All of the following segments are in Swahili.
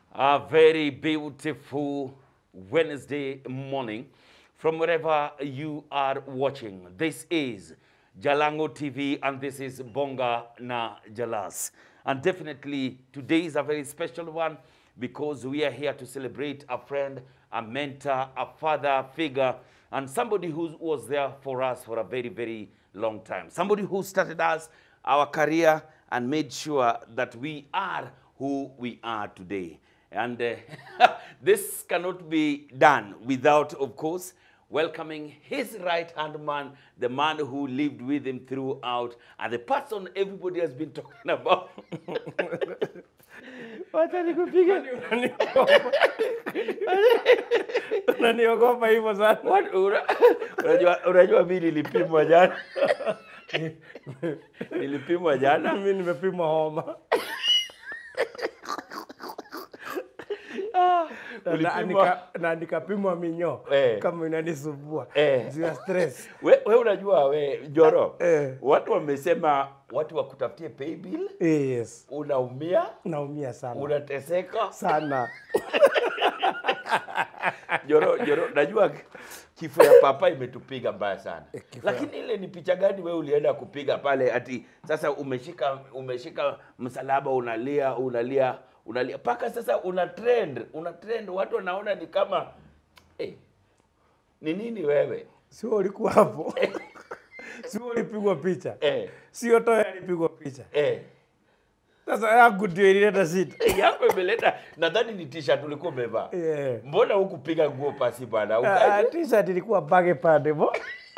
A very beautiful Wednesday morning from wherever you are watching. This is Jalango TV and this is Bonga na Jalas. And definitely today is a very special one because we are here to celebrate a friend, a mentor, a father figure, and somebody who was there for us for a very, very long time. Somebody who started us, our career, and made sure that we are who we are today. And uh, this cannot be done without, of course, welcoming his right hand man, the man who lived with him throughout, and the person everybody has been talking about. Wacha nikupige. Unaniogopa hivyo sana. What- una- Unajua, unajua mimi nilipimwa jana, nilipimwa jana Mimi nimepimwa homa. Na- na ulipimwa nika- na nikapimwa minyoo Eh. kama inanisumbua Eh. juu ya stress. we, we unajua we Joro Eh. watu wamesema watu wakutafutie pay bill, Yes. unaumia Naumia sana unateseka. sana. Joro, Joro, najua kifo ya papa imetupiga mbaya sana, Eh, kifo ya- lakini ile ni picha gani we ulienda kupiga pale? Ati sasa umeshika umeshika msalaba unalia unalia unalia mpaka sasa una trend una trend, watu wanaona ni kama eh, ni nini wewe Sio ulikuwa hapo. Sio ulipigwa picha. eh, Sio toya alipigwa picha. eh. Sasa yangu ndio ilileta shida. yako imeleta nadhani ni t-shirt ulikuwa umevaa Yeah. mbona hukupiga nguo pasi bwana Ah, Uka- t-shirt ilikuwa bage pande mo.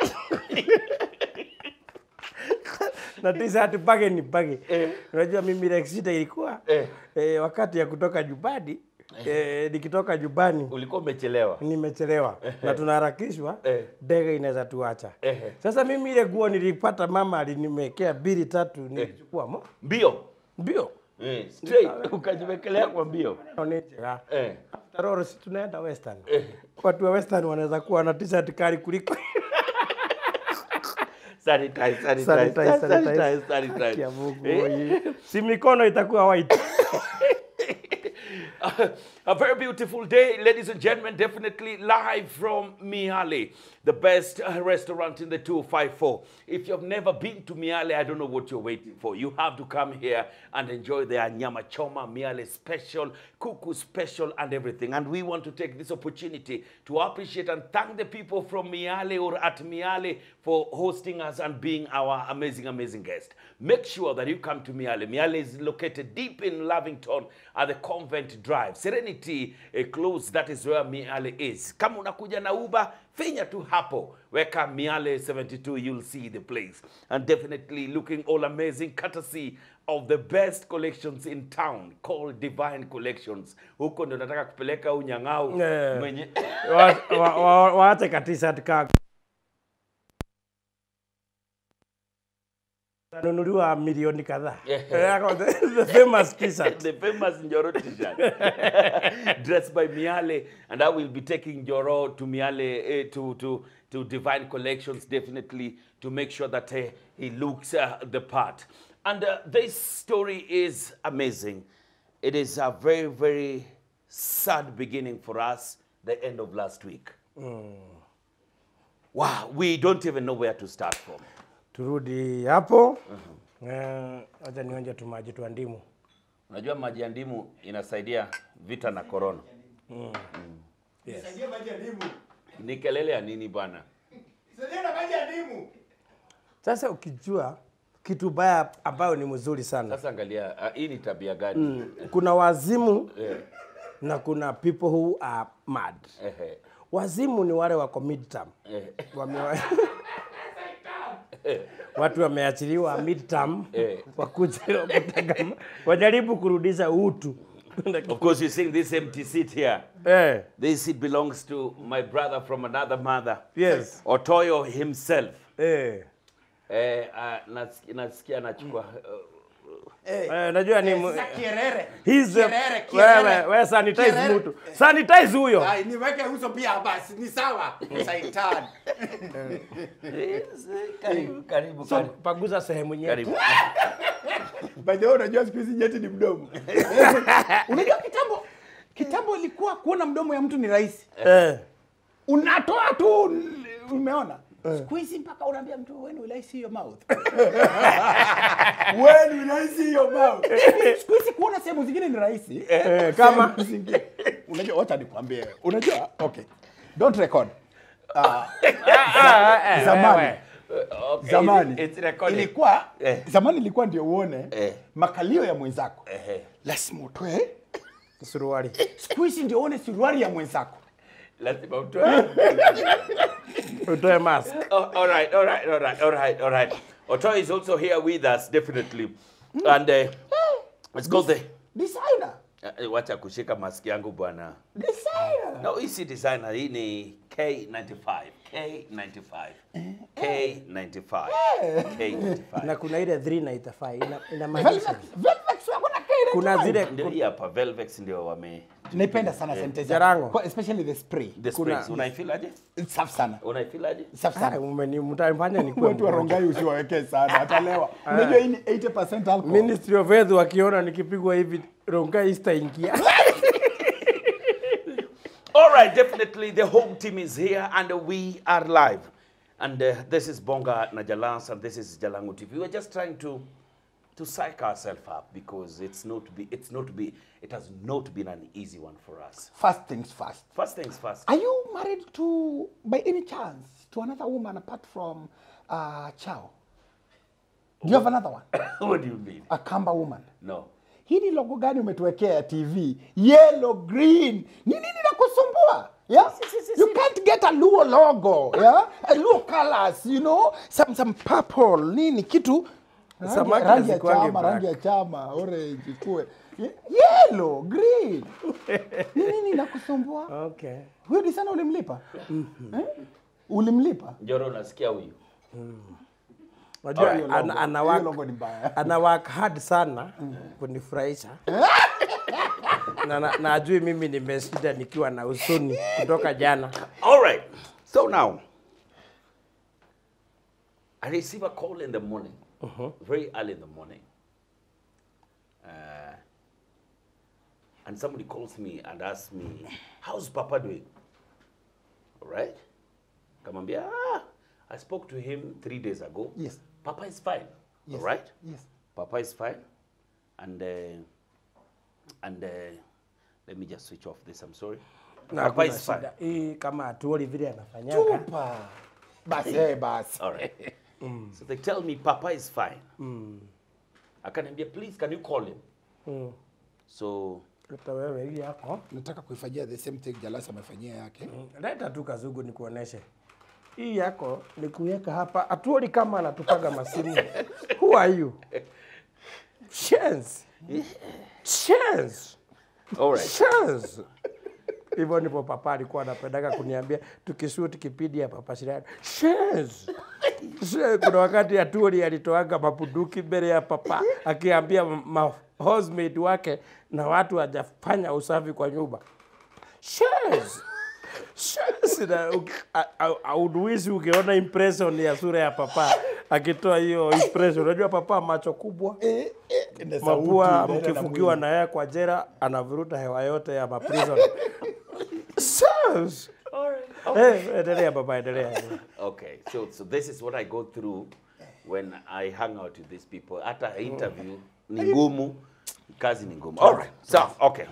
na t-shirt bage ni bage. Eh. Unajua mimi ile shida ilikuwa Eh. eh, wakati ya kutoka nyumbani eh, nikitoka nyumbani ulikuwa umechelewa nimechelewa na tunaharakishwa Eh. ndege inaweza tuacha. Eh. Sasa mimi ile nguo nilipata mama alinimekea bili tatu nilichukua mo mbio mbio eh, straight ukajiwekelea kwa mbio Naonejea. eh. After all, si tunaenda western Eh. watu wa western wanaweza kuwa na t-shirt kali kuliko Sanitize, sanitize, Sanitize, sanitize, sanitize. sanitize. Haki ya Mungu, Eh. oye. si mikono itakuwa white a very beautiful day, ladies and gentlemen. Definitely live from Miale, the best uh, restaurant in the 254. If you've never been to Miale, I don't know what you're waiting for. You have to come here and enjoy their nyama choma, Miale special, kuku special, and everything. And we want to take this opportunity to appreciate and thank the people from Miale or at Miale for hosting us and being our amazing, amazing guest. Make sure that you come to Miale. Miale is located deep in Lavington at the Convent Drive. Serenity eh, Close, that is where Miale is. Kama unakuja na Uber, finya tu hapo. Weka Miale 72, you'll see the place. And definitely looking all amazing, courtesy of the best collections in town called Divine Collections. Huko ndo nataka kupeleka unyang'au Eh. mwenye Wa- wa- wa- waache ka t-shirt ka nunuliwa milioni kadhaa Yeah. the, the famous t-shirt the famous Njoro t-shirt dressed by Miale and I will be taking Njoro to Miale eh, to to to Divine Collections definitely to make sure that eh, he looks uh, the part and uh, this story is amazing it is a very very sad beginning for us the end of last week wow we don't even know where to start from turudi hapo Eh, acha nionje tu maji twa ndimu unajua maji ya ndimu inasaidia vita na corona Saidia maji ya ndimu. ni kelele ya nini bwana Saidia na maji ya ndimu. sasa ukijua kitu baya ambayo ni mzuri sana Sasa angalia, uh, hii ni tabia gani? kuna wazimu Eh, na kuna people who are mad ehe, wazimu ni wale wako midterm eh, Wamewa... watu wameachiliwa midterm Eh. wakuja kutaka wajaribu kurudisha utu Of course, you're seeing this empty seat here. eh, This seat belongs to my brother from another mother, yes Otoyo himself. eh. Eh, uh, nasikia, nasikia anachukua uh, Eh, najua ni mu- Sasa kierere. He's the- Kierere, kierere. wewe wewe sanitize Kierere. mtu sanitize huyo Ai, niweke uso pia basi ni sawa. Saitan. karibu, karibu, so karibu. paguza sehemu nyeti karibu. By the way, unajua siku hizi nyeti ni mdomo. Unajua kitambo kitambo ilikuwa kuona mdomo ya mtu ni rahisi Eh. unatoa tu umeona siku hizi mpaka unaambia mtu when will I see your mouth when will I see your mouth siku hizi kuona sehemu zingine ni rahisi Eh, kama Sehemu zingine unajua wacha nikwambie unajua okay don't record Ah, zamani Okay, zamani it's recorded. ilikuwa Eh. zamani ilikuwa ndio uone Eh. makalio ya mwenzako Ehe. lazima utoe suruali. siku hizi ndio uone suruali ya mwenzako Lazima utoe. Utoe mask. Oh, all right, all right, all right, all right, all right. Oto is also here with us, definitely. And uh, let's go there. designer Uh, wacha kushika mask yangu bwana. designer No, hii si designer, hii ni K95. K95. K95. K95. Na kuna ile 3 na itafai. Ina, inamaanisha. Velvet- Velvet wako na K95. Kuna zile Ndio hii hapa Velvex ndio wame naipenda sana sentence Jarango. Kwa- especially the spray the Kuna- sprays. Unaifeel aje? It's safi sana Unaifeel aje? safi Ah, sana umeni- mtanifanya nikuwe watu wa mgonjwa. Rongai usiwawekee sana atalewa unajua hii ni 80% alcohol Ministry of Health wakiona nikipigwa hivi Rongai sitaingia. All right, definitely the home team is here and we are live. And uh, this is Bonga Najalans and this is Jalangu TV. We're just trying to to psych ourselves up because it's not be it's not be it has not been an easy one for us. first things first First things first. are you married to by any chance to another woman apart from uh, Chao do you have another one what do you mean? a Kamba woman No. hii ni logo gani umetuwekea ya TV? Yellow green. Ni nini nakusumbua? Yeah? You can't get a Luo logo, yeah? A Luo colors, you know? Some some purple, nini kitu rangi, Samaki rangi ya hazikuwangi chama, black. rangi ya chama, orange kuwe. Ye- Yellow, green. Ni nini nakusumbua? Okay. Huyo ni sana ulimlipa? Eh? Ulimlipa? Njoro unasikia huyu? Unajua Alright. ana, ana, Hiyo work, logo ni mbaya. ana work hard sana kunifurahisha. na, na, na ajui mimi nimeshinda nikiwa na usuni kutoka jana. All right. So now, I receive a call in the morning, very early in the morning. Uh, and somebody calls me and asks me, How's Papa doing? All right. Kamambia, ah, I spoke to him three days ago. Yes. Papa is fine. Yes. All right. Yes. Papa is fine. And, uh, and uh, let me just switch off this. I'm sorry. Na Papa hakuna is fine. shida. Hii kama atuoli vile anafanyaga. Chupa. Basi, eh, basi. All right. So they tell me Papa is fine. Akaniambia, please can you call him? Mm. So Leta wewe hii yako. Nataka kuifanyia the same thing Jalasa amefanyia yake. Leta tu kazugu nikuoneshe. Hii yako ni kuweka hapa. Atuoli kama anatupaga masimu. Who are you? Chance. Chance. all right. Chance. Hivyo ndipo papa alikuwa anapendaga kuniambia tukishuti kipindi ya papa Shirani. Chance. She- Kuna wakati Atuoli alitoaga mapunduki mbele ya papa akiambia ma housemate wake na watu hajafanya usafi kwa nyumba. Chance. Chance na u- a- a- a- unuisi ukiona impression ya sura ya papa akitoa hiyo impression. Unajua papa macho kubwa Eh, eh, na sauti, mapua inaenda na mkifungiwa mwili. na yeye kwa jera anavuruta hewa yote ya maprison. Sas. Eh, endelea baba, endelea. Okay. So so this is what I go through when I hang out with these people. Hata interview ni ngumu, kazi ni ngumu. All right. So okay.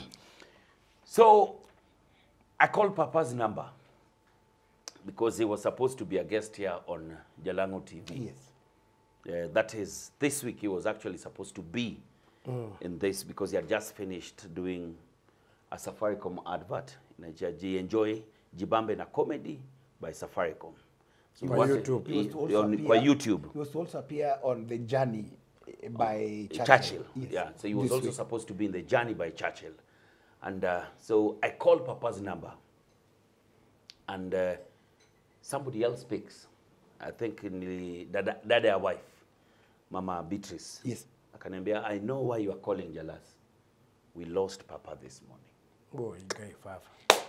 so I called Papa's number because he was supposed to be a guest here on Jalango TV. Yes. Uh, that is, this week he was actually supposed to be in this because he had just finished doing a Safaricom advert. Inaitwa Enjoy Jibambe na Comedy by Safaricom. So Kwa what- YouTube. He was i- to also on- appear- Kwa YouTube. He was to also appear on the journey eh, by Churchill. Churchill. Yes. Yeah, so he was This also week. supposed to be in the journey by Churchill. And uh, so I called Papa's number. And uh, somebody else picks. I think ni dada, dada ya wife, Mama Beatrice. Yes. Akaniambia, I know why you are calling Jalas. We lost Papa this morning. Boy, guy fafa.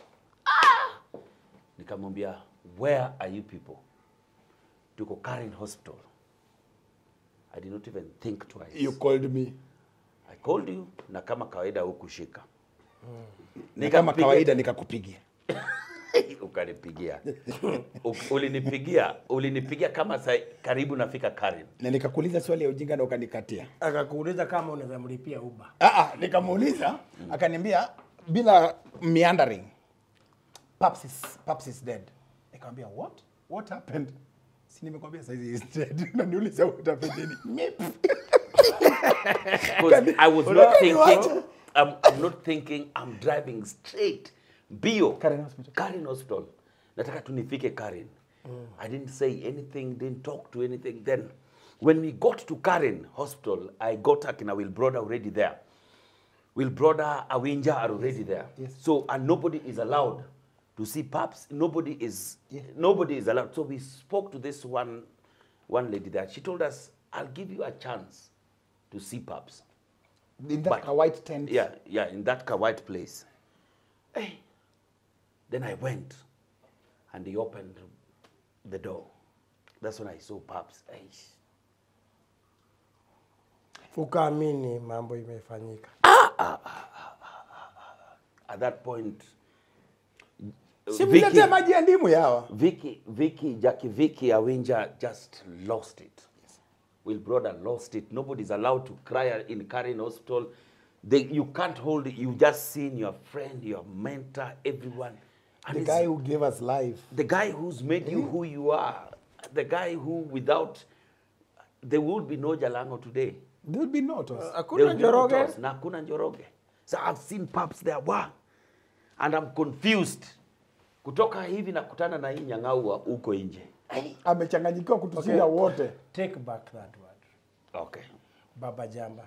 Nikamwambia, where are you people? Tuko Karen Hospital. I did not even think twice. You called me. I called you na kama kawaida hukushika. na kama Nikampigia- kawaida nikakupigia ukanipigia U- ulinipigia ulinipigia kama sa, karibu nafika Karen na nikakuuliza swali ya ujinga na ukanikatia akakuuliza kama unaweza mlipia uba Ah, ah, nikamuuliza akaniambia bila meandering Paps is, Paps is dead nikamwambia what what happened si nimekwambia saizi is dead unaniuliza what happened nini Mip. because I was not thinking I'm, I'm not thinking I'm driving straight bio Karen Hospital. Karen Hospital nataka tu nifike Karen I didn't say anything didn't talk to anything then when we got to Karen Hospital I got Akina Will Brother already there Will Brother Awinja are already there Yes. so and nobody is allowed to see paps nobody is Yes. nobody is allowed so we spoke to this one one lady there she told us I'll give you a chance to see paps in that But- ka white tent yeah, yeah, in that ka- white place. Hey. Then I went and he opened the door. That's when I saw Paps. Hey. ukaamini mambo imefanyika At that point, si Vicky, mletee maji ya ndimu yawa Vicky, Vicky, Jackie Vicky Awinja just lost it. Will brother lost it. Nobody's allowed to cry in Karen Hospital. They, you can't hold it. You just seen your friend, your mentor, everyone. And the it's- guy who gave us life the guy who's made you who you are, the guy who without, there would be no Jalango today. there will be notice There hakuna would be no njoroge Toss, na hakuna Njoroge. So I've seen pups there, wow. And I'm confused. Kutoka hivi nakutana na hii nyang'aua huko nje. amechanganyikiwa kutushinda Okay. wote take back that word Okay. baba jamba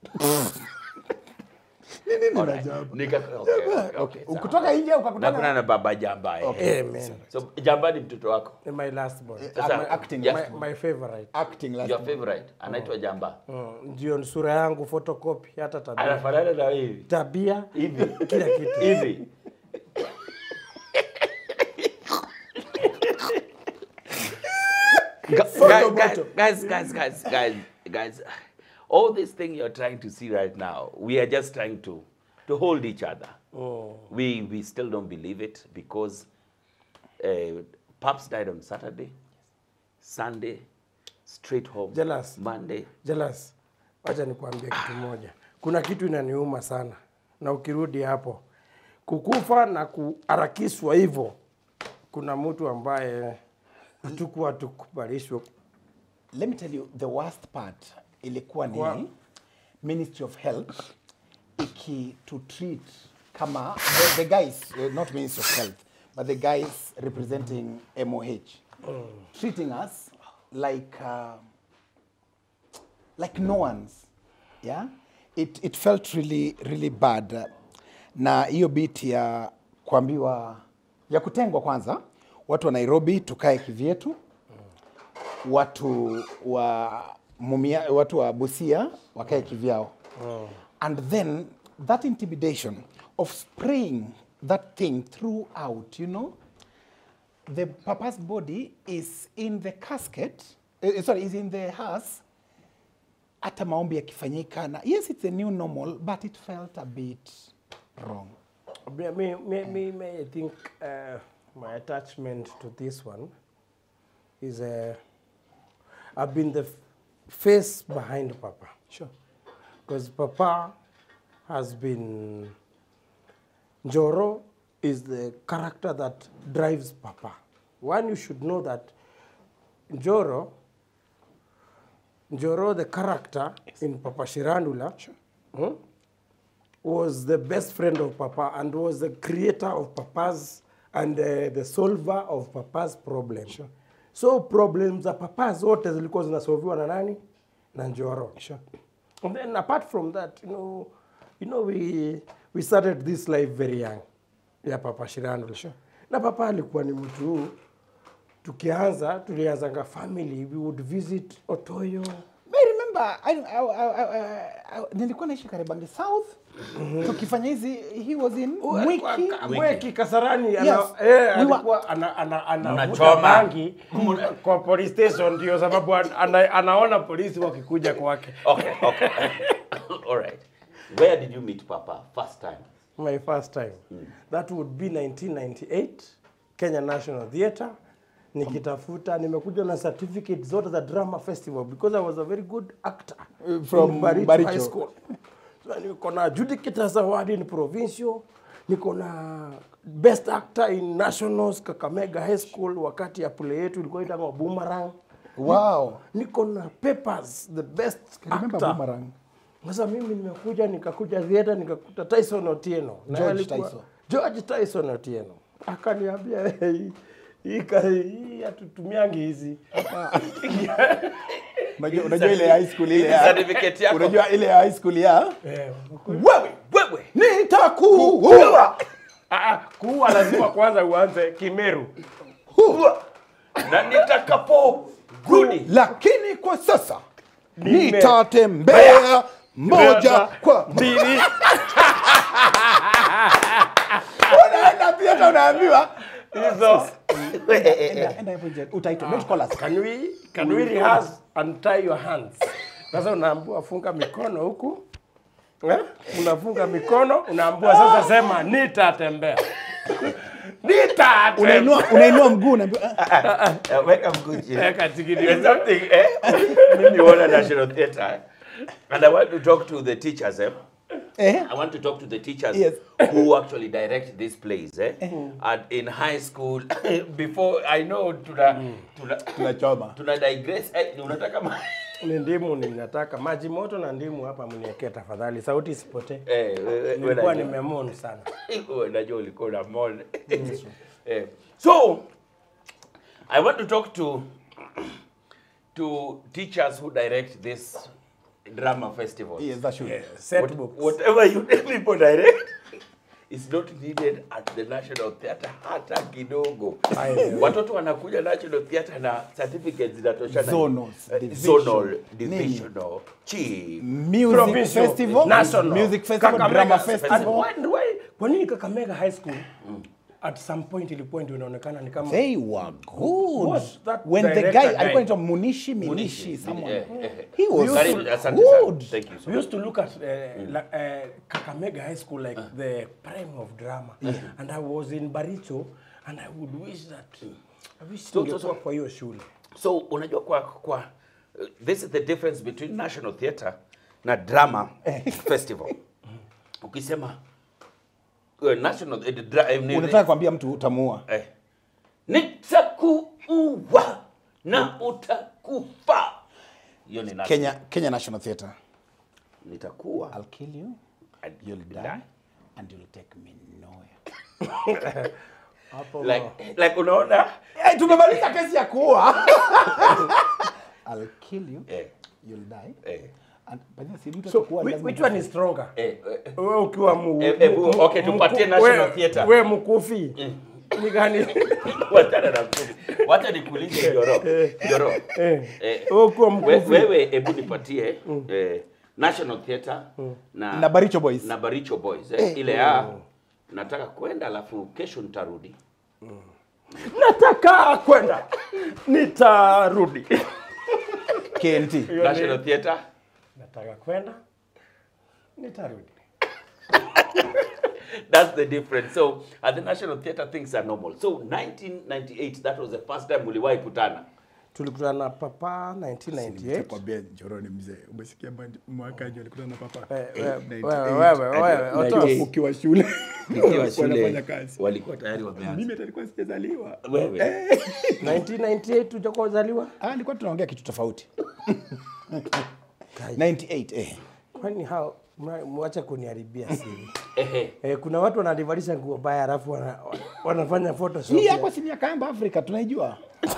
Alright. Nika, okay, okay, okay, sawa. kutoka nje ukakutana Nakutana na baba Jamba. eh. amen So Jamba ni mtoto wako. my last born Sasa, acting, yeah, my, my favorite acting last your favorite anaitwa Jamba. Mm, ndio sura yangu photocopy hata tabia Anafanana na hivi. tabia Hivi. kila kitu hivi Gu- Photo guys, guys, moto. guys, guys, guys, guys, guys, all this thing you're trying to see right now, we are just trying to to hold each other. We we still don't believe it because uh, Paps died on Saturday, Sunday, straight home. Jealous. Monday. Jealous, wacha nikwambie kitu moja. Kuna kitu inaniuma sana, na ukirudi hapo kukufa na kuharakishwa hivyo, kuna mtu ambaye hatukuwa tukubalishwa. let me tell you the worst part ilikuwa ni Kwa- ministry of health iki to treat kama the, the guys uh, not ministry of health but the guys representing moh treating us like uh, like no one's yeah it, it felt really really bad na hiyo bit ya kuambiwa ya kutengwa kwanza watu wa nairobi tukae kivyetu watu wa mumia, watu wa busia wakae kivyao and then that intimidation of spraying that thing throughout you know the papa's body is in the casket uh, sorry is in the hearse hata maombi yakifanyika na yes it's a new normal but it felt a bit wrong Me, me, me, me, me, I think uh, my attachment to this one is uh, I've been the f- face behind Papa. sure Because Papa has been. Njoro is the character that drives Papa. One, you should know that Njoro, Njoro, the character in Papa Shirandula, hmm, was the best friend of Papa and was the creator of Papa's and uh, the solver of Papa's problem. So problems za Papa zote zilikuwa zinasolviwa na nani? Na Njoro. Sure. And then apart from that, you know, you know we we started this life very young. Ya Papa Shirandula. Sure. Na Papa alikuwa ni mtu tukianza tulianzanga family we would visit Otoyo. I remember I, I, I, I, I, nilikuwa naishi Karibangi South tukifanya hizi he was in Mwiki Mweki Kasarani ana, Yes. eh, We were- alikuwa ana, ana, ana, Mnachoma. anavuta bangi kwa police station ndio sababu ana, ana, anaona polisi wakikuja kwake. Okay, okay. All right. Where did you meet Papa first time? my first time that would be 1998 Kenya National Theatre nikitafuta nimekuja na certificate zote za drama festival because I was a very good actor Uh, from in Baricho, Baricho. High School so, niko na adjudicators award in provincial niko na best actor in nationals Kakamega High School wakati ya play yetu ilikuwa inaitwa Boomerang Wow. niko na papers the best Remember actor Boomerang? sasa mimi nimekuja nikakuja theater nikakuta Tyson Otieno Na George alikuwa- Tyson. George Tyson Otieno akaniambia "Hey, hii ka- hii hatutumiangi hizi Unajua unajua ile high school ile ya certificate yako. Unajua ile high school ya Eh, wewe wewe nitakuua. ah, kuwa lazima kwanza uanze Kimeru na nitakapo rudi Lakini kwa sasa Nime- nitatembea moja kwa mbili unaenda pia hata unaambiwa hizo enda enda hapo nje utaitwa don't call us can we can we rehearse and tie your hands sasa unaambua funga mikono huku eh? unafunga mikono unaambua sasa sema nitatembea nitatembea unainua unainua mguu unaambiwa ah, Eh, weka mguu chini Weka tikiti. There's something eh mimi wana national theatre eh? and i want to talk to the teachers eh eh I want to talk to the teachers Yes. who actually direct these plays eh? and in high school before I know tuna tuna tunachoma tuna digress eh, unataka ma- ni ndimu ninataka maji moto na ndimu hapa mniekee tafadhali sauti isipotee eh wewe- nilikuwa wewe najua- nimemon sana wewe najua ulikuwa na mon eh so I want to talk to to teachers who direct this drama festival yes that should set What- books whatever you people direct is not needed at the National Theatre hata kidogo. Watoto wanakuja National Theatre na certificates zinatoshana. Zonals, Eh, division, zonal, nini? divisional, chief. music Provincial, festival national, music festival Kakamega drama festival. festival And why, why, kwa nini Kakamega High School at some point ilikuwa ndio inaonekana ni kama they were good Was that when the director guy guy? alikuwa anaitwa Munishi Minishi Munishi, someone eh, eh, eh. he was Karibu, asante sana. good Thank you so We used to look at uh, like, uh, Kakamega High School like the prime of drama. And I was in Baricho and I would wish that I wish So- so, so- kwa hiyo shule. So unajua kwa kwa uh, this is the difference between National Theatre na Drama Festival. Ukisema uh, National eh, dra, eh, ni- unataka kuambia mtu utamuua eh, nitakuua na utakufa. Hiyo ni national. Kenya Kenya National Theatre Nitakuua I'll kill you and you'll die die. and you'll take me nowhere Hapo Like like unaona? hey, tumemaliza kesi ya kuua I'll kill you Eh, you'll die eh, and by the way, si mtu so atakuua, which, lazima which one is stronger? eh, eh. Wewe ukiwa mu, Eh, eh, mu- mu- okay, tupatie mku- National we- Theatre. We mkufi. Ni gani? Wachana na mkuki. Wacha nikuulize Joro. Joro. Eh. Eh, Wewe ukiwa we- mkufi. wewe hebu nipatie eh, National Theatre na na Baricho Boys na Baricho Boys eh, ile ya nataka kwenda alafu kesho nitarudi. Nataka kwenda. Nitarudi. KNT National Theatre Nataka kwenda. Nitarudi. That's the difference. So at the National Theatre things are normal. So 1998 that was the first time uliwahi kutana. Tulikutana na papa 1998. kwambia Njoroni mzee umesikia mwaka aje alikutana na papa Eh, we- wewe wewe wewe Otos. ukiwa shule Nikiwa shule wanafanya kazi walikuwa tayari wameanza. mimi hata nilikuwa sijazaliwa Wewe 1998 tujakuwa uzaliwa? ah nilikuwa tunaongea kitu tofauti 98 eh Kwani hao mwa- mwache kuniharibia siri. ehe. Eh, kuna watu wanalivalisha nguo mbaya alafu wana, wanafanya photoshop. hii ya- yako si miaka yamba Afrika tunaijua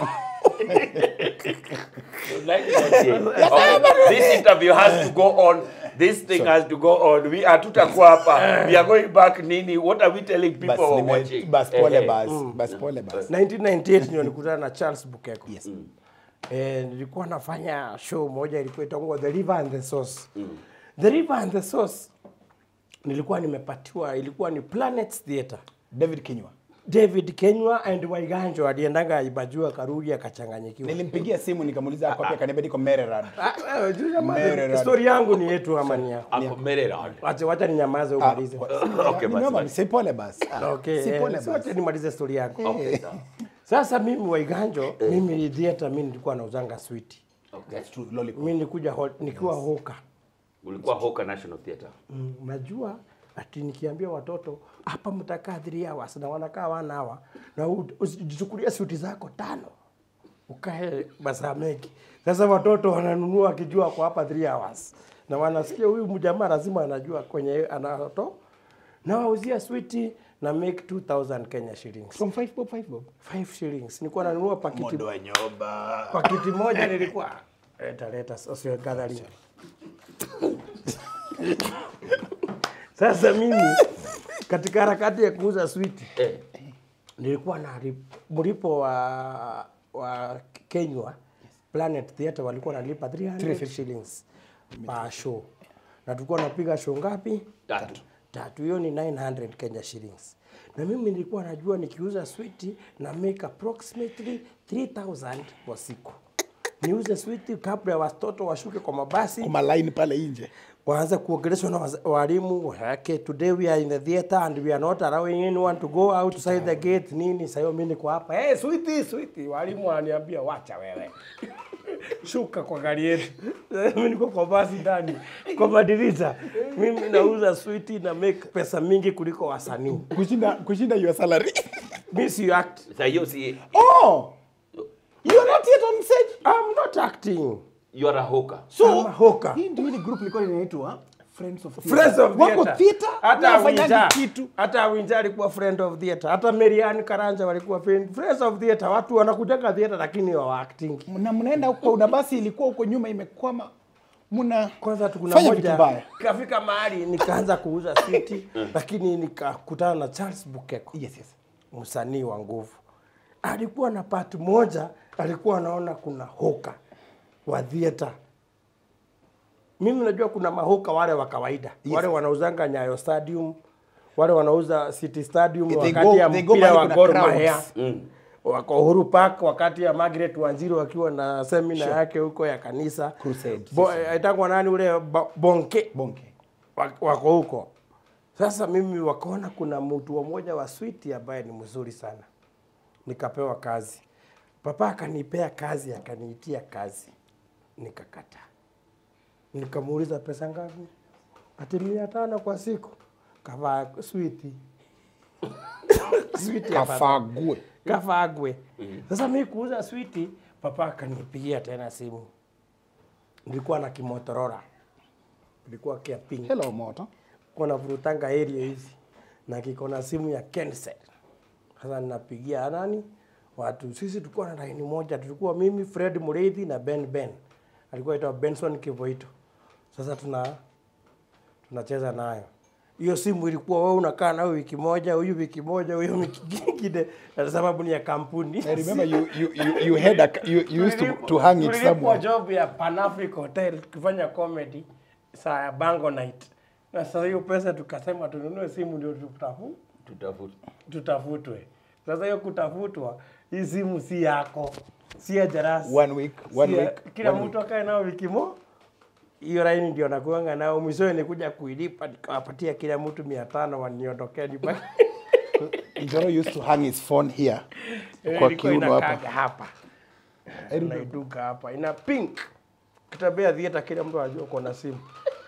1998. Okay, This interview has to go on. This thing has to go on. We are tutakuwa hapa. We are going back nini? What are we telling people bas who are nime- watching? bas pole Ehe. bas bas pole bas 1998 ndio nilikutana na Charles Bukeko. yes Eh, nilikuwa nafanya show moja ilikuwa itaungwa The River and the Source. The River and the Source nilikuwa nimepatiwa ilikuwa ni Planets Theatre. David Kinywa David Kenywa and Waiganjo aliendanga Ibajua Karuri akachanganyikiwa. Nilimpigia simu nikamuuliza ako wapi, akaniambia niko Maryland. Ah, wewe, juu ya Mere maana- rada. Story yangu ni yetu ama ni yako? Ako Maryland. Wacha wacha ninyamaze umalize. Okay, basi, Nimeomba basi. si pole basi. Ah, Okay, si eh, pole si wacha basi. nimalize story yangu. Okay, sawa. Sasa mimi Waiganjo, mimi theater mimi nilikuwa nauzanga switi. Okay. That's true, lollipop. Mimi nilikuja ho- nikiwa hoka. Ulikuwa Hoka National Theatre. Mm, najua ati nikiambia watoto hapa mtakaa 3 hours na wanakaa wana hawa na u- usijichukulia suti zako tano ukae masaa mengi. Sasa watoto wananunua wakijua kwa hapa 3 hours na wanasikia huyu mjamaa lazima anajua kwenye anato na wauzia switi na make 2000 Kenya shillings. From five bob, five bob. 5 shillings. Nilikuwa nanunua pakiti Mondo wa nyoba. pakiti moja nilikuwa leta leta social gathering. Sasa mimi katika harakati ya kuuza switi Eh. nilikuwa na ri- mlipo wa wa Kenywa Planet Theatre walikuwa nalipa 300 shillings per show, na tulikuwa napiga show ngapi? Tatu. Tatu. Hiyo ni 900 Kenya shillings, na mimi nilikuwa najua nikiuza switi na make approximately 3000 kwa siku. Niuze switi kabla ya watoto washuke kwa mabasi Kwa line pale nje. waanze kuongeleshwa na waza- walimu okay, today we are in the theater and we are not allowing anyone to go outside the gate nini sasa hiyo mimi niko hapa hey, sweetie sweetie walimu wananiambia wacha wewe shuka kwa gari yetu mimi niko kwa basi ndani kwa madirisha mimi nauza sweetie na make pesa mingi kuliko wasanii Kushinda kushinda your salary. mimi si act Sasa hiyo si Oh. You're not yet on stage. I'm not acting you are a Hoka. so I'm a hawker Hii ndio ile group ilikuwa inaitwa Friends of Theatre. Friends of Wako Theatre. theatre Hata na wafanyaji Awinja. kitu. Hata Awinja alikuwa friend of theatre. Hata Marian Karanja walikuwa friend, friends of theatre. Watu wanakujaga theatre lakini wa acting. Na mnaenda huko una basi ilikuwa huko nyuma imekwama. Mna Kwanza tu kuna Fanya vitu moja mbaya. kafika mahali nikaanza kuuza switi lakini nikakutana na Charles Bukeko. Yes, yes. msanii wa nguvu. Alikuwa na part moja, alikuwa anaona kuna hoka wa theater. Mimi najua kuna mahoka wale wa kawaida Yes. wale wanauzanga Nyayo Stadium, wale wanauza City Stadium They wakati go- ya they go mpira mahali wa kuna Gor crowds. Mahia wako Uhuru Park wakati ya Margaret Wanjiru akiwa na semina yake huko ya kanisa Crusade, Bo, aitangwa nani ule ba, Bonke Bonke. wa- wako huko. Sasa mimi wakaona kuna mtu mmoja wa switi ambaye ni mzuri sana, nikapewa kazi. Papa akanipea kazi, akaniitia kazi, nikakata. Nikamuuliza pesa ngapi? Ati mia tano kwa siku. Kavaa switi switi ya papa Kafagwe. kafagwe. Sasa mimi kuuza switi, papa akanipigia tena simu. Nilikuwa na kimotorora, ilikuwa kia pink Hello moto. kuna vurutanga area hizi na kiko na simu ya Kensel. Sasa ninapigia nani watu, sisi tulikuwa na laini moja, tulikuwa mimi Fred Mureithi na Ben Ben, alikuwa aitwa Benson Kivoito. Sasa tuna tunacheza nayo hiyo simu ilikuwa wewe unakaa nayo wiki moja, huyu wiki moja, huyo wiki nyingine, na sababu ni ya kampuni. I remember you you you, you had a you, you used to, to hang it Tulilipwa somewhere. job ya Pan Africa Hotel tukifanya comedy saa ya Bango Night, na sasa hiyo pesa tukasema tununue simu ndio tutafu, Tutafuta. tutafutwe. Sasa hiyo kutafutwa, hii simu si yako, si ya Jarasi. One week, one Si ya- week. kila one mtu akae nao wiki mo hiyo laini ndio nakuanga nao. Mwishowe nikuja kuilipa nikawapatia kila mtu mia tano waniondokea nyumbani. week. Njoro used to hang his phone here. Eh, Kwa ilikuwa kiuno inakaaga hapa. hapa naiduka hapa ina pink kitembea theater kila mtu anajua uko na simu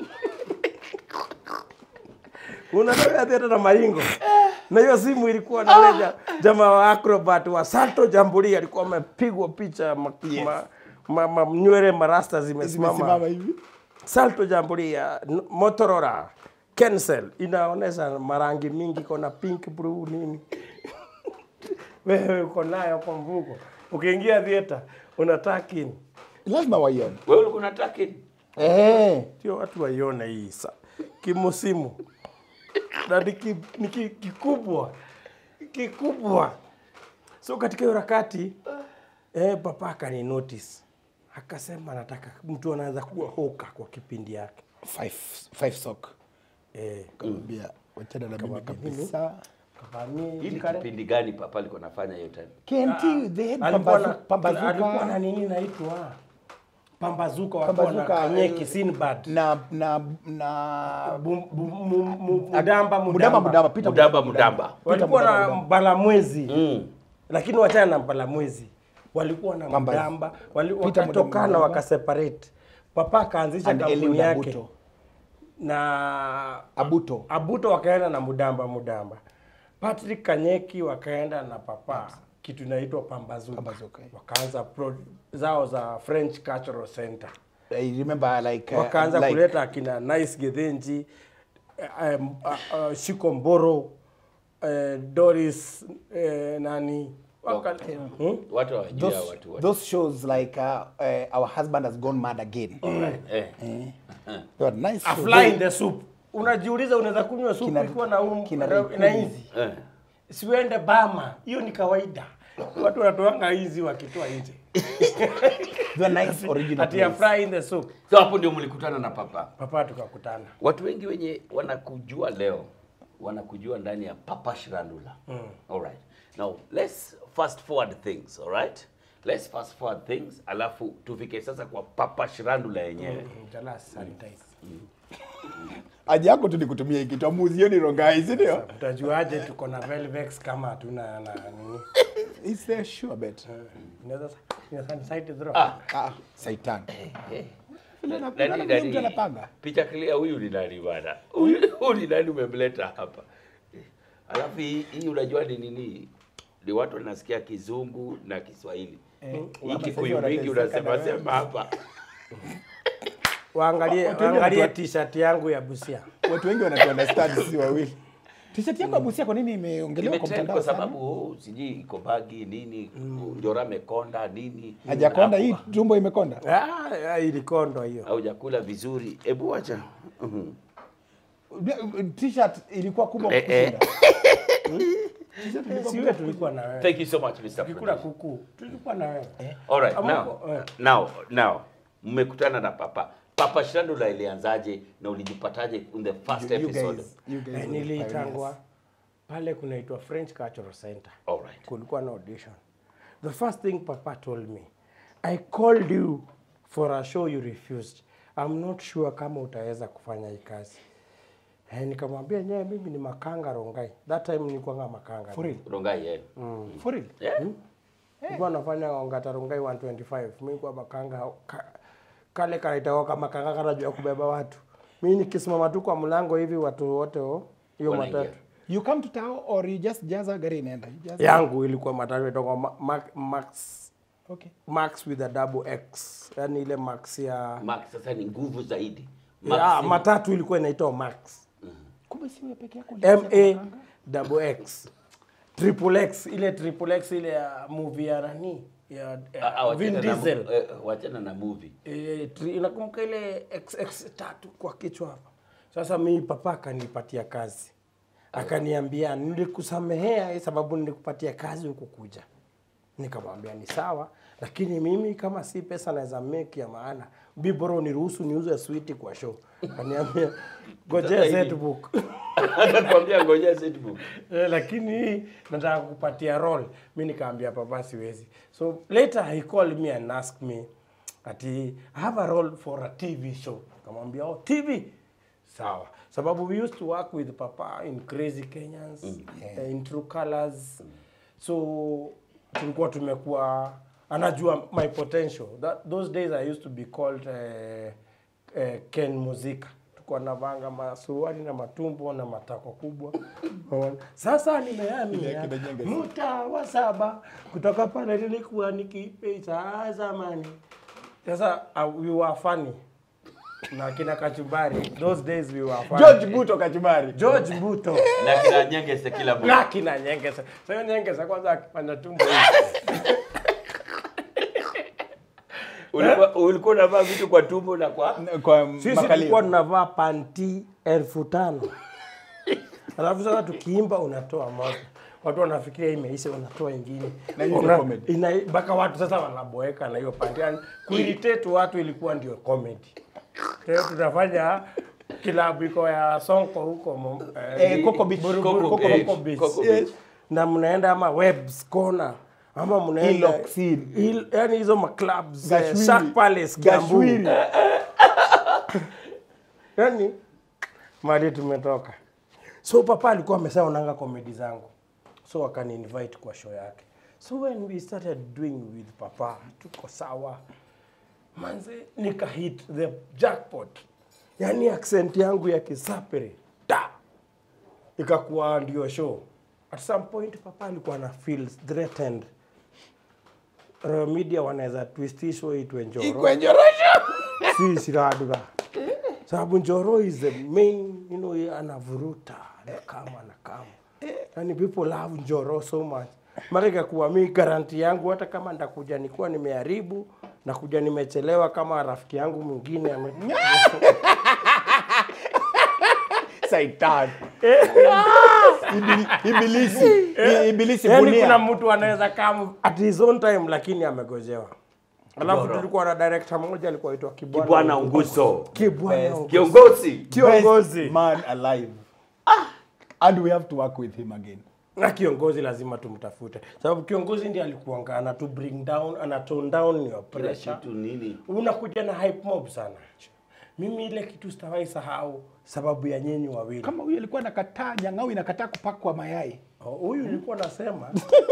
unatembea theater na maringo na hiyo simu ilikuwa na ule ja- jamaa wa acrobat wa Salto Jamboree alikuwa amepigwa picha ma, ma, ma, ma, nywele marasta zimesimama Zimesimama hivi. Salto Jamboree ya N- Motorola Kensel inaonesha marangi mingi, kona pink, blue nini wewe uko nayo kwa mvuko. Ukiingia theater unataka nini? Lazima waione. Wewe ulikuwa unataka nini? Eh. Sio watu waione hii sa kimusimu na ni ki- ni ki- kikubwa kikubwa. So katika hiyo harakati eh, papa akani notice akasema anataka mtu anaanza kuwa hoka kwa kipindi yake Five five sock. eh, Kaambia wachana na mimi Kamwambia mimi, kabisa. Kavamia Hii ni Kare- kipindi gani papa alikuwa anafanya hiyo time? KNT they had alikuwa na pambazu, alikuwa na pambazuka nini naitwa pambazuka wakiwa na Pambazuka, kanyeki eh, Sinbad na na na Bu- bu- mu- mu- mudamba Mudamba Mudamba Peter Mudamba Mudamba. walikuwa Mudamba, na Mudamba. mbalamwezi Mm. lakini wachana na mbalamwezi walikuwa na Pamba- mdamba wali, Peter wakatokana Mudamba. wakaseparate papa akaanzisha And kampuni Eliud yake Abuto. na Abuto. abuto wakaenda na mudamba mudamba patrick kanyeki wakaenda na papa kitu inaitwa pambazuka, Pambazuka, yeah. wakaanza pro zao za french cultural center I remember like uh, wakaanza like, kuleta akina nice gedhenji eh, um, uh, uh, shiko mboro eh, doris eh, nani waka, hmm? Watu hawajui hao those, watu wote. those shows like uh, uh, our husband has gone mad again Eh. they were nice a shows. fly in the soup unajiuliza unaweza kunywa supu Kina- ikiwa na um, kina na, Raikuni. na hizi Eh. siwende bama hiyo ni kawaida watu wanatoanga hizi wakitoa nje they were nice original ati a plays. fly in the soup So hapo ndio mlikutana na papa. papa tukakutana Watu wengi wenye wanakujua leo wanakujua ndani ya Papa Shirandula. All right. Now let's fast forward things, all right? Let's fast forward things alafu tufike sasa kwa Papa Shirandula yenyewe. Jalas sanitize haja yako tu ni kutumia hii kitu amuzioni rongai si ndio utajuaje tuko na velvex kama hatuna na nini is there sure bet inaweza ina sanitize throw Ah, ah saitan eh. Vile Nani- anapenda vile nani- mtu anapanga. Picha clear huyu ni nani bwana? Huyu huyu ni nani umemleta hapa? Eh, Alafu hii hii unajua ni nini? Ni watu wanasikia Kizungu na Kiswahili. Hii Hapa Kikuyu sasa mingi wanateseka unasema na wewe. sema hapa. waangalie Watu wengi waangalie wanatu- t-shirt yangu ya Busia watu wengi wanatu understand sisi wawili t-shirt yako ya Busia kwa nini imeongelewa kwa Imetrend mtandao kwa sana sababu oh, sijui iko bagi nini, Njora mekonda nini. hajakonda hii Alafu, tumbo imekonda ah, ah, ilikondo hiyo Haujakula vizuri. Hebu wacha. Mhm. t-shirt ilikuwa kubwa Eh, eh. kukushinda siwe tulikuwa na wewe Thank you so much Mr. tukikula Producer. kuku tulikuwa na wewe All right, Ama- now, eh. now, now, mmekutana na Papa. Papa Shirandula ilianzaje na ulijipataje in the first You episode? guys- you guys Eh, were niliitangwa pale kunaitwa French Cultural Center All right. kulikuwa na audition the first thing papa told me i called you for a show you refused i'm not sure kama utaweza kufanya hii kazi eh, nikamwambia nyewe mimi ni makanga rongai that time nilikuwanga makanga For real? Rongai, yeah. For real? Yeah? nilikuwa nafanya ongata rongai 125 mimi kwa makanga ka, kale kanaitawa kama makanga kanajua kubeba watu mimi nikisimama tu kwa mlango hivi watu wote oh, hiyo Wanaingia. matatu you come to town or you just jaza gari inaenda You jaza- yangu ilikuwa matatu itoka ma, ma, max okay max with a double x yani ile max ya Max sasa ni nguvu zaidi. Max ya, ni- matatu ilikuwa inaitwa max kumbe si wewe peke yako ma double x triple x ile triple x ile ya movie ya nani ya, Ah, ya ah, Vin wachana na mu- Diesel eh, wachana na movie. e, tri, inakumbuka ile xx tatu kwa kichwa hapa sasa mimi papa akanipatia kazi akaniambia nilikusamehea sababu nilikupatia kazi huku kuja nikamwambia ni sawa lakini mimi kama si pesa naweza make ya maana biboro niruhusu niuze switi kwa show kaniambia gojea Sasa hii- setbook Akakwambia ngojea setbook. Eh, lakini nataka kupatia role mi nikaambia papa siwezi so later he called me and asked me ati I have a role for a tv show kamwambia oh tv sawa sababu we used to work with papa in crazy kenyans eh, in true colors so tulikuwa tumekuwa anajua my potential That, those days i used to be called eh, eh, ken muzika tulikuwa navanga masuruali na matumbo na matako kubwa Unaona? sasa nimehamia kina Nyenge. mtaa wa saba kutoka pale nilikuwa nikipita zamani sasa uh, we were funny na kina kachumbari those days we were funny George Buto Kachumari George Buto Na kina Nyengese kila mmoja. na kina nyengesa sasa nyengesa kwanza akipanda tumbo hivi Ulikuwa ulikuwa unavaa vitu kwa tumbo na kwa kwa sisi tulikuwa makalio tunavaa panti elfu tano alafu sasa tukiimba unatoa moja watu wanafikiria imeisha unatoa ingine Na hiyo Una- comedy. ina- mpaka watu sasa wanaboeka na hiyo panti yani kuiritate watu ilikuwa ndio comedy kwa hiyo tunafanya kilabu iko ya Sonko huko mo- Eh, Coco Beach. Buruburu, Coco Coco Beach. Coco Beach. Coco Yes. Beach. na mnaenda ama Webs Corner ama mnaenda Hillock Hill. Hill- yani hizo maclubs eh, Gashwili. Shark Palace Kiambu Gashwili. yani mali tumetoka so papa alikuwa ameshaonanga komedi zangu so akani invite kwa show yake so when we started doing with papa tuko sawa manze nika hit the jackpot yani accent yangu ya kisapere da ikakuwa ndio show at some point papa alikuwa na feel threatened Royal media wanaweza twistishwa itwe njoro Ikwenyorosha. si siraduga sababu njoro is the main you know anavuruta anakama anakama yani people love njoro so much mara ikakuwa mi garanti yangu hata kama ndakuja nikuwa nimeharibu nakuja nimechelewa kama rafiki yangu mwingine ame... Saitan. Ibili- Ibilisi. I- Ibilisi yani kuna bunia. mtu anaweza kama at his own time lakini amegojewa alafu tulikuwa na director mmoja alikuwa aitwa Kibwana Kibwana Unguso. Kibwana Unguso. Kiongozi. kiongozi Best man alive. And we have to work with him again. na kiongozi lazima tumtafute sababu kiongozi ndiye alikuanga anatu bring down ana tone down your Kila pressure kitu nini? unakuja na hype mob sana mimi ile kitu sitawahi sahau sababu ya nyinyi wawili Kama huyu alikuwa nakataa nyang'au inakataa kupakwa mayai. Oh, huyu nilikuwa nasema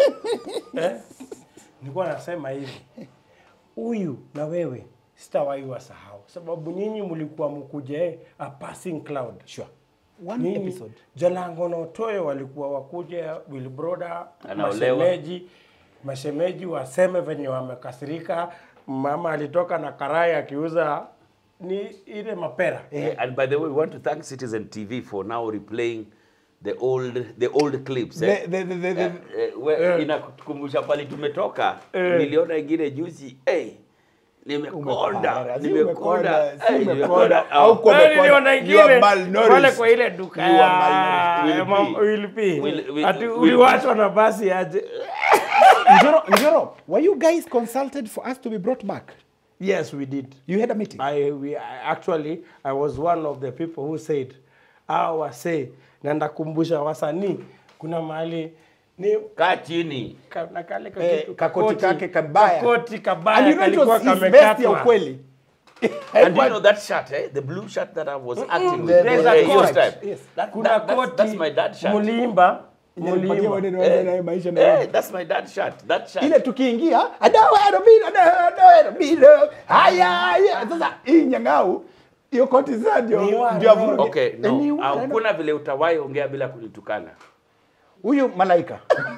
eh? nilikuwa nasema hivi huyu na wewe sitawahi wasahau sababu nyinyi mlikuwa mkuje a passing cloud Sure. One Nyinyi, episode. Jalango na Otoyo walikuwa wakuja Wilbroda, Anaolewa. mashemeji mashemeji waseme venye wamekasirika. Mama alitoka na karai akiuza ni ile mapera Eh, and by the way, we want to thank Citizen TV for now replaying the old the old clips. Eh? The- the- the- the- the- Eh, eh, we- inakukumbusha pale tumetoka. Niliona ingine juzi. Hey, nimekonda, Umepara, si nimekonda, umekonda, si eh, umekonda. nimekonda. Au Oh, kwa- Wewe umekonda. niliona You are ingine malnourished. pale kwa ile duka You are ya malnourished. ya mam- Will P. Will- Will- Ati Will- uliwachwa na basi aje. Njoro, Njoro, were you guys consulted for us to be brought back? Yes, we did. You had a meeting? I, we, I, actually I was one of the people who said hao wasee na ndakumbusha wasanii kuna mahali ni Kaa chini. ka- na kale ka Eh, kitu- kakoti kake kabaya. kakoti kabaya And you know it kalikuwa was his best ya kamekatwa. ukweli. And you know that shirt, eh? The blue shirt that I was acting with. The- There's the- a Eh, coat. yours type. Yes. That, kuna that, that's, koti that's my dad shirt. mulimba Nipatie mulimba maneno yangu na maisha na Eh, that's my dad shirt. That shirt. ile tukiingia adawerobilo adawerobilo haya haya sasa hii nyang'au hiyo koti sasa ndio Ni wa- ndio avuruge. Okay, Eh, ni no. wa- Hakuna vile utawahi ongea bila kunitukana. huyu malaika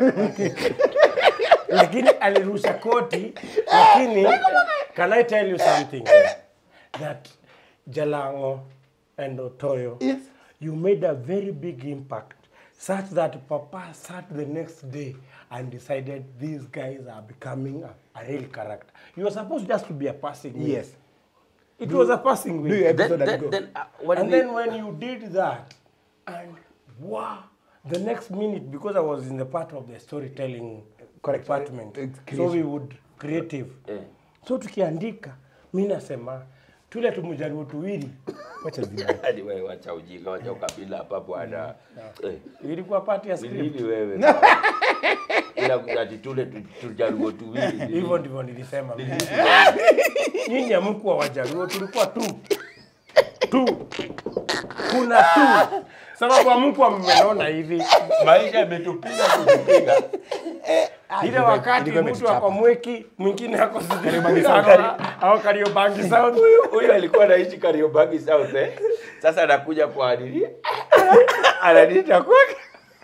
lakini alirusha koti lakini can I tell you something that Jalango and Otoyo Yes. you made a very big impact such that Papa sat the next day and decided these guys are becoming a, a real character. You were supposed just to be a passing win. yes It was a passing do you win. episode Then, and then, go then uh, when And we- then when you did that, and wow, the next minute, because I was in the part of the storytelling Correct. department, Uh, so creation. we would creative. Eh. So tukiandika, mi nasema tule tumjaribu tuwili, wacha zima Hadi wewe wacha ujinga, wacha ukabila hapa bwana. Eh, ilikuwa part ya ni script. nini wewe? Ila ati tule tu- tujaruo tuwili. ni Hivyo nini? ndivyo nilisema. Ni nini wewe? Nyinyi hamkuwa Wajaluo, tulikuwa tu tu, kuna tu, sababu hamkuwa mmenona hivi Maisha imetupiga kutupiga. ile wakati ilikuwa mtu imetuchapa. ako mweki mwingine ako Kariobangi au Kariobangi South. Huyu alikuwa anaishi Kariobangi South eh. Sasa anakuja kwa Adili. Ananiita kwake.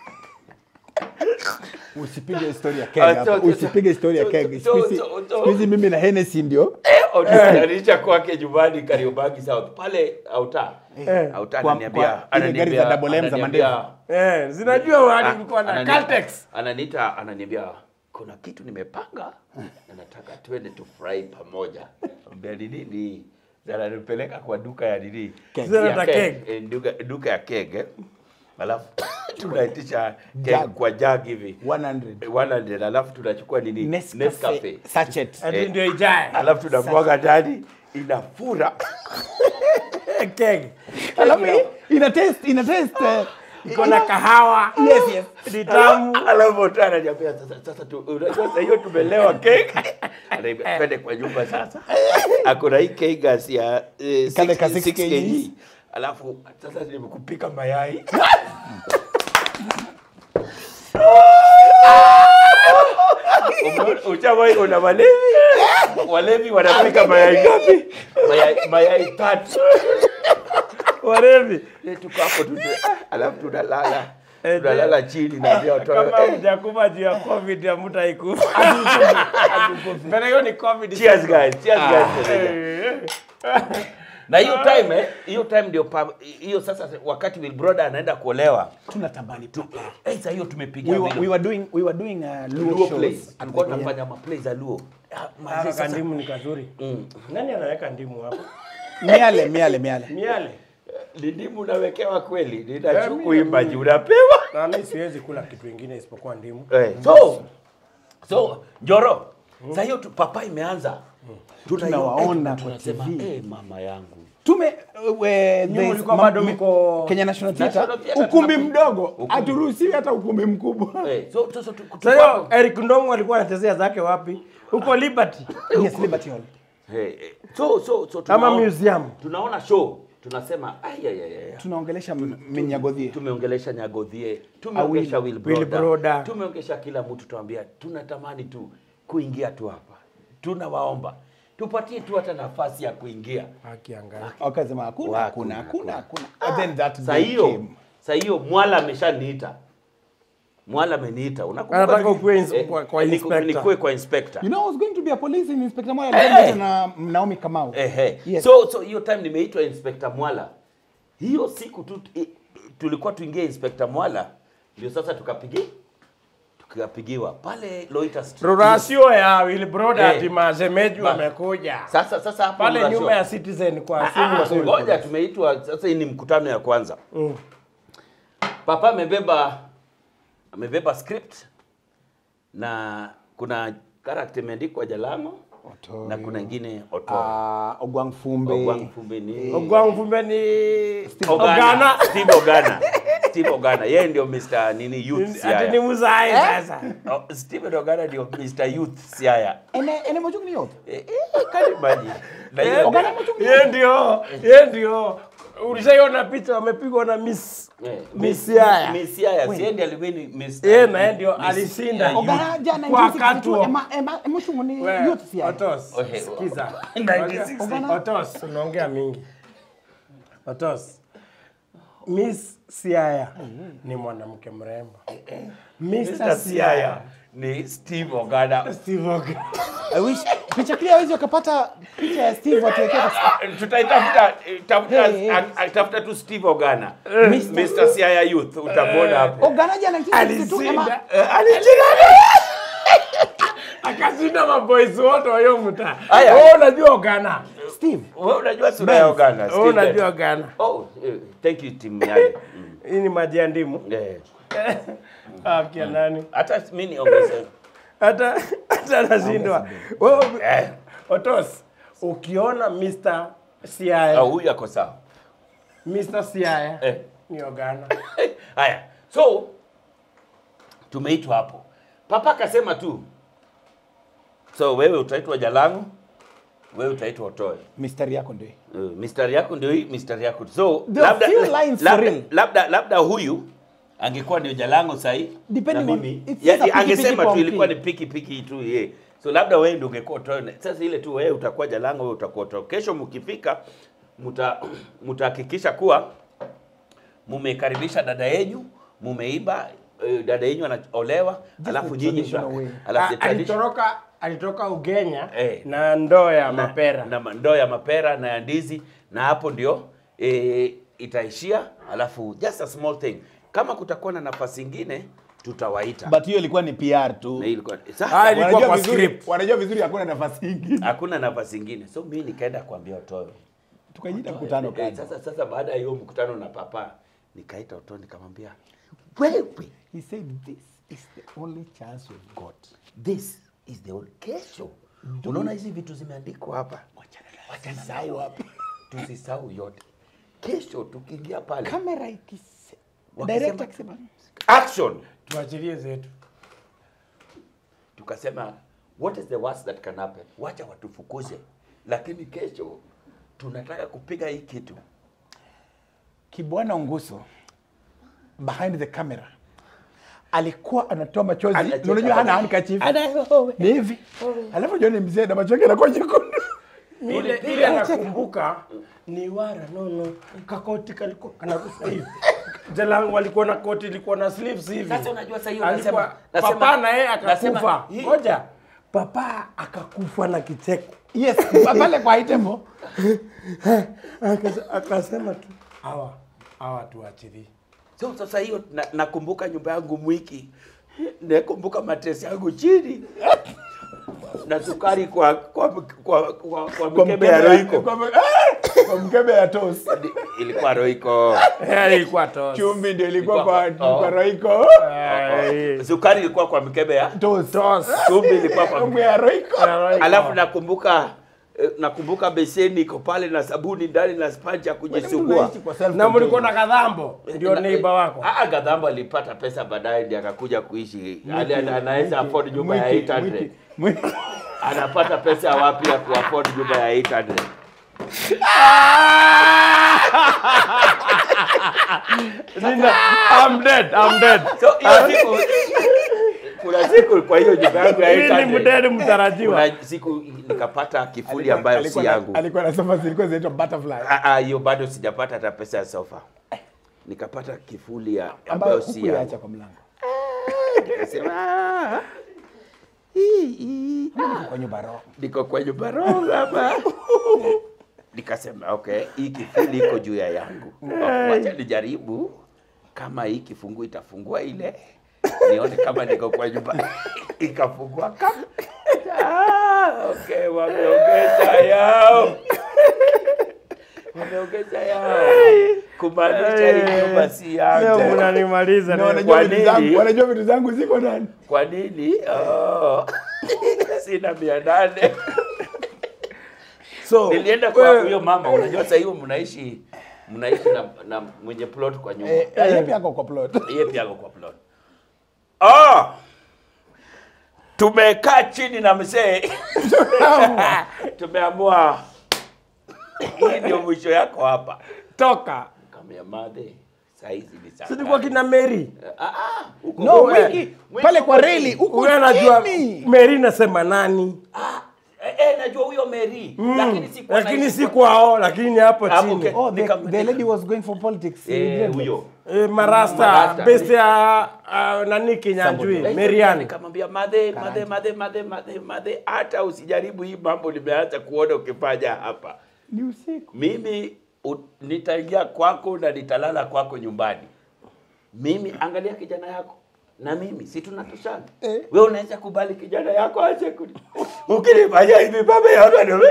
usipige historia keg Ah, hapa so- so- usipige historia so- keg so- Siku hizi- so- so- siku hizi mimi na Hennessy ndio Ananiita kwake nyumbani Kariobangi South. Pale auta. Eh. Auta Kwa- ananiambia kwa ile gari za double M za ananiambia- Eh, zinajua mahali Ah, kulikuwa na anani- Caltex. Ananiita, ananiambia kuna kitu nimepanga na nataka twende tufurahi pamoja. Ambia ni nini? Ananipeleka kwa duka ya nini? Zile Ya za keg. keg. Eh, Duka, duka ya keg. eh. Alafu tunaitisha Jug. keg kwa jug hivi 100 100 alafu tunachukua nini? Nescafe sachet Ati Eh. ndio ijae. Alafu tunamwaga ndani inafura. keg alafu hii ina taste ina taste eh, iko na kahawa yes yes ni tamu alafu mtu ananiambia sasa sasa tu unajua sasa hiyo tumelewa cake Ananiambia, twende kwa nyumba sasa akona hii cake gas ya eh, Kale ka 6 6 kg alafu sasa nimekupika mayai Umeona- Ushawahi ona walevi walevi wanapika mayai ngapi mayai mayai tatu warevi Eh, tuko hapo tu alafu tunalala Eh, tunalala chini na pia watoto kama mjakufa juu ya covid amutaikufa mbele hiyo ni covid Cheers guys, cheers guys. Eh, Na hiyo time eh, hiyo time ndio pa- hiyo sasa wakati Will Brother anaenda kuolewa. tunatamani tu Eh, sasa hiyo tumepiga we were, we Will. were doing we were doing uh, Luo, Luo shows plays. at Tulikuwa the- tunafanya ma plays za Luo. Ah, manze Haka sasa- kandimu ni kazuri Mm. nani anaweka ndimu hapo miale miale miale miale Ni ndimu unawekewa kweli. Eh, Ninachu mimi- kuimba juu unapewa. na mimi siwezi kula kitu ingine isipokuwa ndimu Eh, so so Njoro. Sasa hiyo tu- papa imeanza. Tuna- Tunawaona eh, kwa tunasema, TV. eh, mama yangu. tume uh, we- Nyuma there's ulikuwa ma- bado mi- mko- Kenya National Theatre National Theatre ukumbi tunapo- mdogo Ukumbi. haturuhusiwi hata ukumbi mkubwa Eh, so so so tu- tuko sasa hapo. hiyo Eric Ndongo alikuwa anachezea zake wapi huko Liberty yes Liberty Hall Eh, eh, so so so ama tunaona- museum tunaona show tunasema "Ai, ai, ai, ai, tunaongelesha m- minyagodhie tumeongelesha Nyagodhie, tumeongelesha Awil- Will Will Broda, Broda. tumeongelesha kila mtu, tuambia tunatamani tu kuingia tu hapa, tunawaomba tupatie tu hata nafasi ya kuingia. akiangalia wakasema hakuna Wa- hakuna hakuna, hakuna hakuna and then that Saa day hiyo came. saa hiyo Mwala ameshaniita, Mwala ameniita, unakumbuka? Anataka ukuwe ins- Eh, kwa- kwa niku- inspector. nikuwe kwa inspector. you know I was going to be a police in Inspector Moya Hey! hey! na Naomi Kamau Ehe. Yes. So so hiyo time nimeitwa Inspector Mwala. Hiyo siku tu i- tulikuwa tuingie Inspector Mwala ndio sasa tukapigi tukapigiwa pale Loiter Street. rurasio ya Will Broda Eh. ati mazemeju Ba- wamekuja Sasa sasa hapo pale Rurasio. nyuma ya Citizen kwa Ah, swimming pool. Ngoja tumeitwa sasa hii ni mkutano ya kwanza. Mm. Papa amebeba amebeba script na kuna character imeandikwa Jalamo Otoi. na kuna ingine Otoi. uh, Ogwang Fumbe Ogwang Fumbe ni Ogwang Fumbe ni Ogana. Ogana. Steve Ogana. Steve Ogana. Yeye ndio Mr. nini youth Ati ni Siaya. muzai sasa. Oh, Steve Ogana ndio Mr. youth Siaya. ene ene mochungni yote Eh, eh, can you imagine? Na hiyo- Ogana mochungni Ye ndio, ye ndio. Ulishaiona picha wamepigwa na Miss Eh, Miss Siaya. Miss Siaya. Si yeye ndiye aliwini Mr. Yeye na yeye ndio Miss alishinda. Siaya youth. Ogana jana Kwa 1962 katu. ema ema mochungni We, youth sia Otos, Ohe, sikiza. 1960. Otos, unaongea mingi. Otos. Miss Siaya ni mwanamke mrembo. Mr. Mr. Siaya Siaya. ni Steve Ogana. Steve Ogana. I wish picha clear hizo wakapata picha ya Steve atuwekea Tutaitafuta eh, tafuta Hey, hey. ah, ah, tafuta tu Steve Ogana. Mr. Siaya youth utamwona hapo. Ogana jana 1962 ema Alishinda. Eh, Alishinda. Akashinda maboys wote wa hiyo mtaa. Aya. Wewe unajua Ogana. Steve Wewe unajua sura ya Ogana. Wewe Steve. unajua Ogana. Oh, eh, thank you timu yake. Mm. Hii ni maji ya ndimu. Eh. Ah, kia nani? Hata mimi niongeze. Hata hata anashindwa. Wewe Eh. Otos, ukiona Mr. Ah, Siaya, huyu ako sawa. Mr. Siaya Eh. ni Ogana. Haya. So tumeitwa hapo. Papa akasema tu. So wewe utaitwa Jalango, wewe utaitwa Otoe. mistari yako ndio hii. Uh, mistari yako ndio hii, mistari yako. So There are few lines for labda, real. labda, labda huyu angekuwa ndio Jalango sahi Depending na on- mimi it's ya, just a ya, piki angesema piki tu kwa ilikuwa ni mpini. piki piki tu ye. So labda wewe ndio ungekuwa Otoe. Sasa ile tu wewe utakuwa Jalango, wewe utakuwa Otoe. Kesho mkifika mta mtahakikisha kuwa mumekaribisha dada yenyu, mumeiba eh, dada yenyu anaolewa, alafu the nyinyi traditional mta- way. alafu the Ah, tradition- Alitoka alitoka Ugenya Eh. na ndoo ya na- mapera. na ma- ndoo ya mapera na ya ndizi na hapo ndio e, itaishia alafu just a small thing kama kutakuwa na nafasi ingine tutawaita but hiyo ilikuwa ni PR tu na hii ilikuwa Ah, sasa ilikuwa wanajua kwa vizuri script. wanajua vizuri hakuna nafasi ingine hakuna nafasi ingine so mimi nikaenda kuambia Otoyo tukajiita mkutano Eh, kwanza sasa sasa baada ya hiyo mkutano na papa nikaita Otoyo nikamwambia wewe he said this is the only chance we've got this is the only kesho unaona hizi vitu zimeandikwa hapa Tusisahau hapa. tusisahau yote kesho tukiingia pale kamera ikise Wakisema- director akisema action tuachilie zetu tukasema what is the worst that can happen wacha watufukuze lakini kesho tunataka kupiga hii kitu Kibwana Unguso behind the camera alikuwa anatoa machozi, Anacheka Na unajua hana pale. handkerchief ni hivi, alafu jioni mzee na macho yake yanakuwa nyekundu. ile ile anakumbuka ni wara nono kakoti kalikuwa kanakufa hivi jalangu walikuwa na koti ilikuwa na sleeves hivi Sasa unajua sasa hiyo Alikuwa- nasema- nasema- papa na yeye nasema akakufa hii- ngoja papa akakufa na kicheko Yes, pale kwa itembo Akase- akasema tu hawa hawa tuachilie so sasa hiyo na- nakumbuka nyumba yangu mwiki nakumbuka matresi yangu chini na sukari kwa kwa kwa, kwa, kwa mkebe ya roiko kwa mkebe- Ah! kwa mkebe ya toast. ilikuwa roiko ilikuwa tosi Chumvi ndio ilikuwa kwa Ilikuwa- oh. kwa Royco. sukari ilikuwa kwa mkebe ya Toast. chumvi ilikuwa kwa Chumvi ya Royco. alafu nakumbuka eh, nakumbuka beseni iko pale na sabuni ndani na sponge ya kujisugua Unaishi kwa self na mlikuwa na kadhambo ndio Na- neiba wako Ah, Gadhambo alipata pesa baadaye ndiye akakuja kuishi. Ali- ana- Anaweza afford nyumba ya Mwiki, 800. mwiki, mwiki. Anapata pesa wapi ya kuafford nyumba ya 800? I'm dead, I'm dead. So hiyo siku kuna siku kwa hiyo nyumba yangu ya Mimi ni 800. mdedi mtarajiwa. Kuna siku nikapata kifuli ambayo si Alikuwa na- yangu. Alikuwa na sofa zilikuwa zinaitwa butterfly. Ah, ah, hiyo bado sijapata hata pesa ya sofa. Nikapata kifuli ya ambayo ambayo si hukuiacha yangu. kwa mlango Nikasema "Ah, hii hii kwa nyumba roho. niko kwa nyumba roho hapa. Nikasema okay, hii kifuli iko juu ya yangu. Wacha nijaribu kama hii kifungu itafungua ile nione kama niko kwa nyumba ikafungua kama ah, okay, wameongeza yao wameongeza yao kumaanisha hii nyumba si Leo yangu. mnanimaliza Na leo. wanajua Kwa vitu nini? zangu, wanajua vitu zangu ziko ndani. Kwa nini? Oh. Sina mia nane. So, Nilienda kwa wewe- huyo mama, unajua sasa hiyo mnaishi mnaishi na, na mwenye plot kwa nyumba. Eh, eh, yeye pia ako kwa plot. Yeye pia ako kwa plot. Oh! Tumekaa chini na mzee. Tumeamua hii ndio mwisho yako hapa. toka. Kamia madhe. Saa hizi ni saa. Silikuwa ngapi? kina Mary. Ah, ah, huko No, huko, Wiki, eh, pale huko kwa Wiki. reli huko Huyo anajua chini. Mary nasema nani? Ah, eh, eh, najua huyo Mary, lakini si kwa Lakini si kwao, lakini hapo Hapo chini. ke- Oh, the, Nika- the lady was going for politics. in Eh, Greenland. huyo. Eh, Marasta, Marasta. best ya uh, nani Kinyanjui, Mariani. Nikamwambia madhe, madhe, madhe, madhe, madhe, madhe, hata usijaribu hii mambo nimeanza kuona ukifanya hapa. Ni usiku. Mimi u- nitaingia kwako na nitalala kwako nyumbani. Mimi angalia kijana yako na mimi si tunatoshana. Eh. Wewe unaweza kubali kijana yako ache kuni. Ukinifanya hivi baba yako ndio.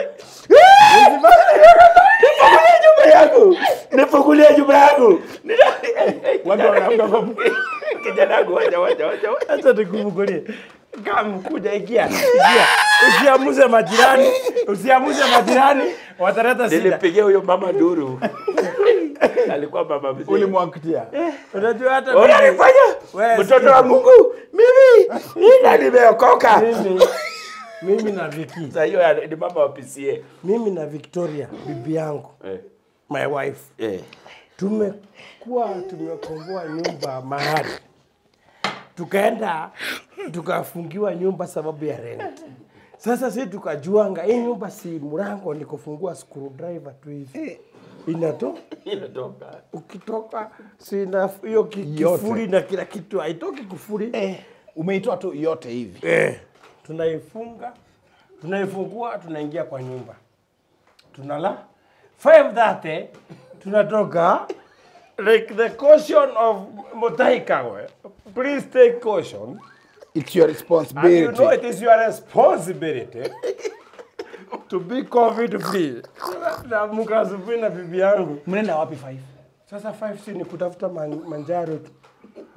Nifungulie nyumba yangu. Nifungulie nyumba yangu. Watu wanaamka kwa Kijana wangu wacha wacha wacha. wacha. Acha nikufungulie. Kama kuja ikia. Ikia. Usiamuze majirani, usiamuze majirani, wataleta shida. Nilipigia huyo mama nduru. Alikuwa mama mzee. ulimwaktia. Unajua hata mimi- Unanifanya Wewe mtoto wa Mungu. Mimi ina nimeokoka. mimi mimi na Viki, Sasa hiyo ya- ni mama wa PCA. mimi na Victoria bibi yangu, Eh. my wife, Eh. tumekuwa tumekomboa nyumba mahali, tukaenda tukafungiwa nyumba sababu ya rent. Sasa sisi tukajuanga hii nyumba si mlango ni kufungua screwdriver tu hivi inato Inatoka. ukitoka sina hiyo ki- Yote. kifuri na kila kitu haitoki kufuri Eh, umeitoa tu yote hivi. eh, tunaifunga tunaifungua tunaingia kwa nyumba tunala 5:30 tunatoka like the caution of Mutaikawe please take caution It's your and you responsibility. know it is your responsibility to be covid free naamka asubuhi na bibi yangu Mnaenda wapi five? sasa 5 si ni kutafuta man, manjaro tu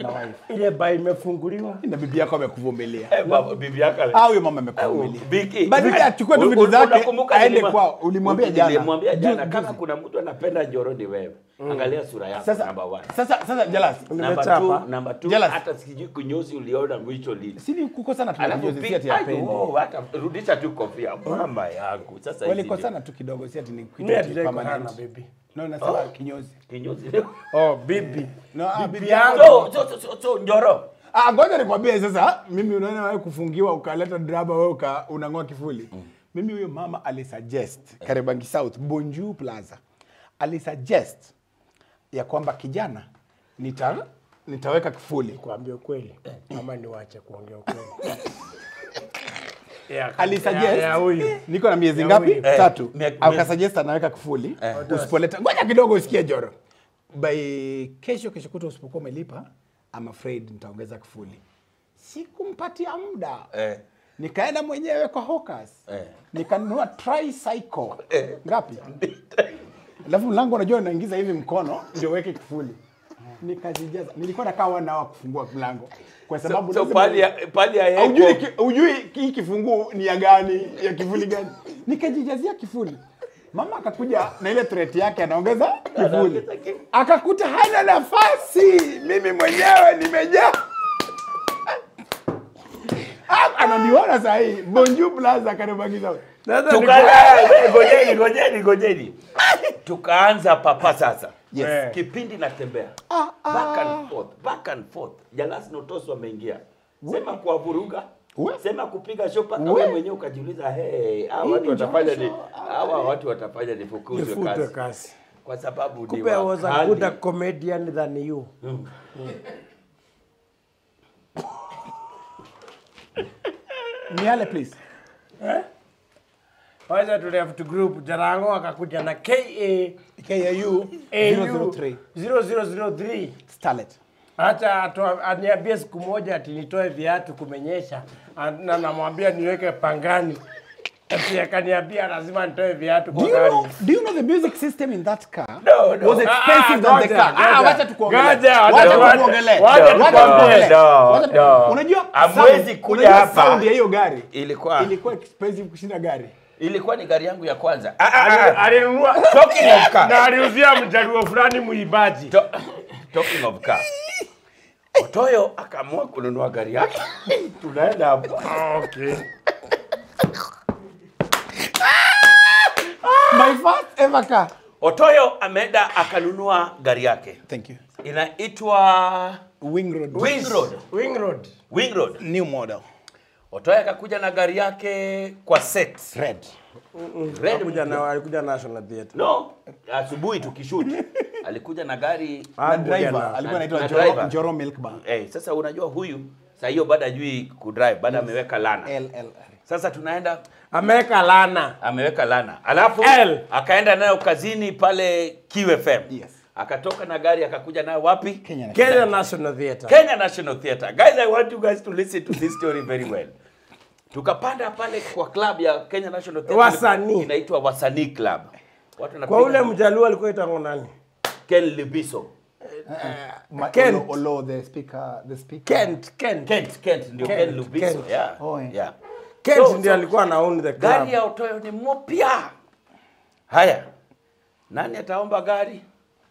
na wife ile ba imefunguliwa na bibi yako amekuvumilia Eh, baba, bibi yako ali- au huyo mama amekuvumilia Biki. Badala ya achukue tu U- vitu u- zake unakumbuka aende nilima- kwao. Ulimwambia jana. Nilimwambia jana Ju- kama juzi. kuna mtu anapenda Njoro ni wewe. Angalia sura yako sasa number one. sasa sasa jealous Number Nimechapa. two, number two, Jealous. hata sijui kunyozi uliona mwisho lini. sini kukosana Alafu tunajuzi si pi- ati Ai, apendi oh, hata rudisha tu kofia mama yangu. Sasa hizi ndio- walikosana tu kidogo si ati ni kitu mimi ati hatujai permanent. kuhana baby no nasema kinyozi kinyozi leo. oh bibi no ah, bibi yangu. yako So, so, so, so, so Njoro. ah ngoja nikwambie sasa mimi unaona wewe kufungiwa ukaleta drama wewe uka unang'oa kifuli mimi huyo mama alisuggest Kariobangi South Bonju Plaza alisuggest ya kwamba kijana nita nitaweka kifuli kuambia ukweli ama niwache kuongea ukweli Ya- alisuggest ya- ya huyu niko na miezi Ya ngapi huyu. Eh, tatu mie- akasuggest anaweka kifuli usipoleta ngoja kidogo usikie joro by kesho kesho kuta usipokuwa umelipa I'm afraid nitaongeza kifuli sikumpatia muda Eh. nikaenda mwenyewe kwa Hawkers Eh. nikanunua tricycle ngapi alafu mlango unajua unaingiza hivi mkono ndio uweke kifuli nikazijaza nilikuwa nakaa wana wa kufungua mlango kwa sababu So, so lazima- pali ya pali ya Haujui yeko. ki- hujui hii kifunguu ni ya gani ya kifuli gani nikajijazia kifuli mama akakuja na ile threat yake anaongeza kifuli Anaongeza ki- akakuta hana nafasi mimi mwenyewe nimejaa Ah, ananiona saa hii bonju plaza karibagiza Sasa Tuka- niko- eh, ngojeni ngojeni ngojeni tukaanza papa sasa Yes. Eh. kipindi natembea back and forth back and forth jalasi notoso ameingia sema kuwavuruga We. sema kupiga shopa We. wewe mwenyewe ukajiuliza hey, hawa Hii watu ni watafanya ni jasho. hawa watu watafanya nifukuzwe nifutwe kazi kazi kwa sababu ni kumbe I was a wakali. good comedian than you miale please Wacha tu left group Jarango akakuja na KA KAU AU 003 0003 starlet hata atoa- aniambie siku moja ati nitoe viatu kumenyesha An- na namwambia niweke pangani ati akaniambia lazima nitoe viatu Do kwa you, gari know, do you know the music system in that car No, no. was expensive Ah, ah, than the ngoja, car? Ah, ngoja. wacha tukuongelee. Ngoja, Wacha wacha- tukuongelee. wacha Wacha tukuongelee. tukuongelee. No, Wacha tu- no. Unajua Hamwezi sound- kuja unajua hapa. sound ya hiyo gari ilikuwa ilikuwa expensive kushinda gari. ilikuwa ni gari yangu ya kwanza ah, ah, ah. alinunua Talking of car. na aliuzia mjaluo fulani muibaji To- talking of car Otoyo akaamua kununua gari yake tunaenda hapo okay. My first ever car. Otoyo ameenda akanunua gari yake Thank you. inaitwa Wing Road. Wing Road. Wing Road Wing Road. New model. Otoyo akakuja na gari yake kwa set. Red. Red alikuja na alikuja National Theatre No, asubuhi tukishoot alikuja na gari Na Alikuja driver na- alikuwa na- anaitwa na Njoro, driver. Njoro Milk Bar. eh, sasa unajua huyu saa hiyo bado hajui kudrive, bado ameweka lana. LL. Sasa tunaenda ameweka lana ameweka lana, alafu L. akaenda nayo kazini pale QFM. Yes. Akatoka na gari akakuja nayo wapi? Kenya. Kenya National Theatre Kenya National Theatre. Guys, I want you guys to listen to this story very well. Tukapanda pale kwa club ya Kenya National Theatre. Wasanii. Inaitwa Wasanii Club. Watu kwa wanapiga- ule mjaluo alikuwa itango nani Ken Libiso. Ma- Kent. Olo, Olo, the speaker, the speaker. Kent Kent Kent, Kent ndio Kent, Ken Libiso. Kent. Yeah. Oh, yeah. yeah. Kent So- ndio so- alikuwa na own the club Gari ya Otoyo ni mpya. Haya. Nani ataomba gari?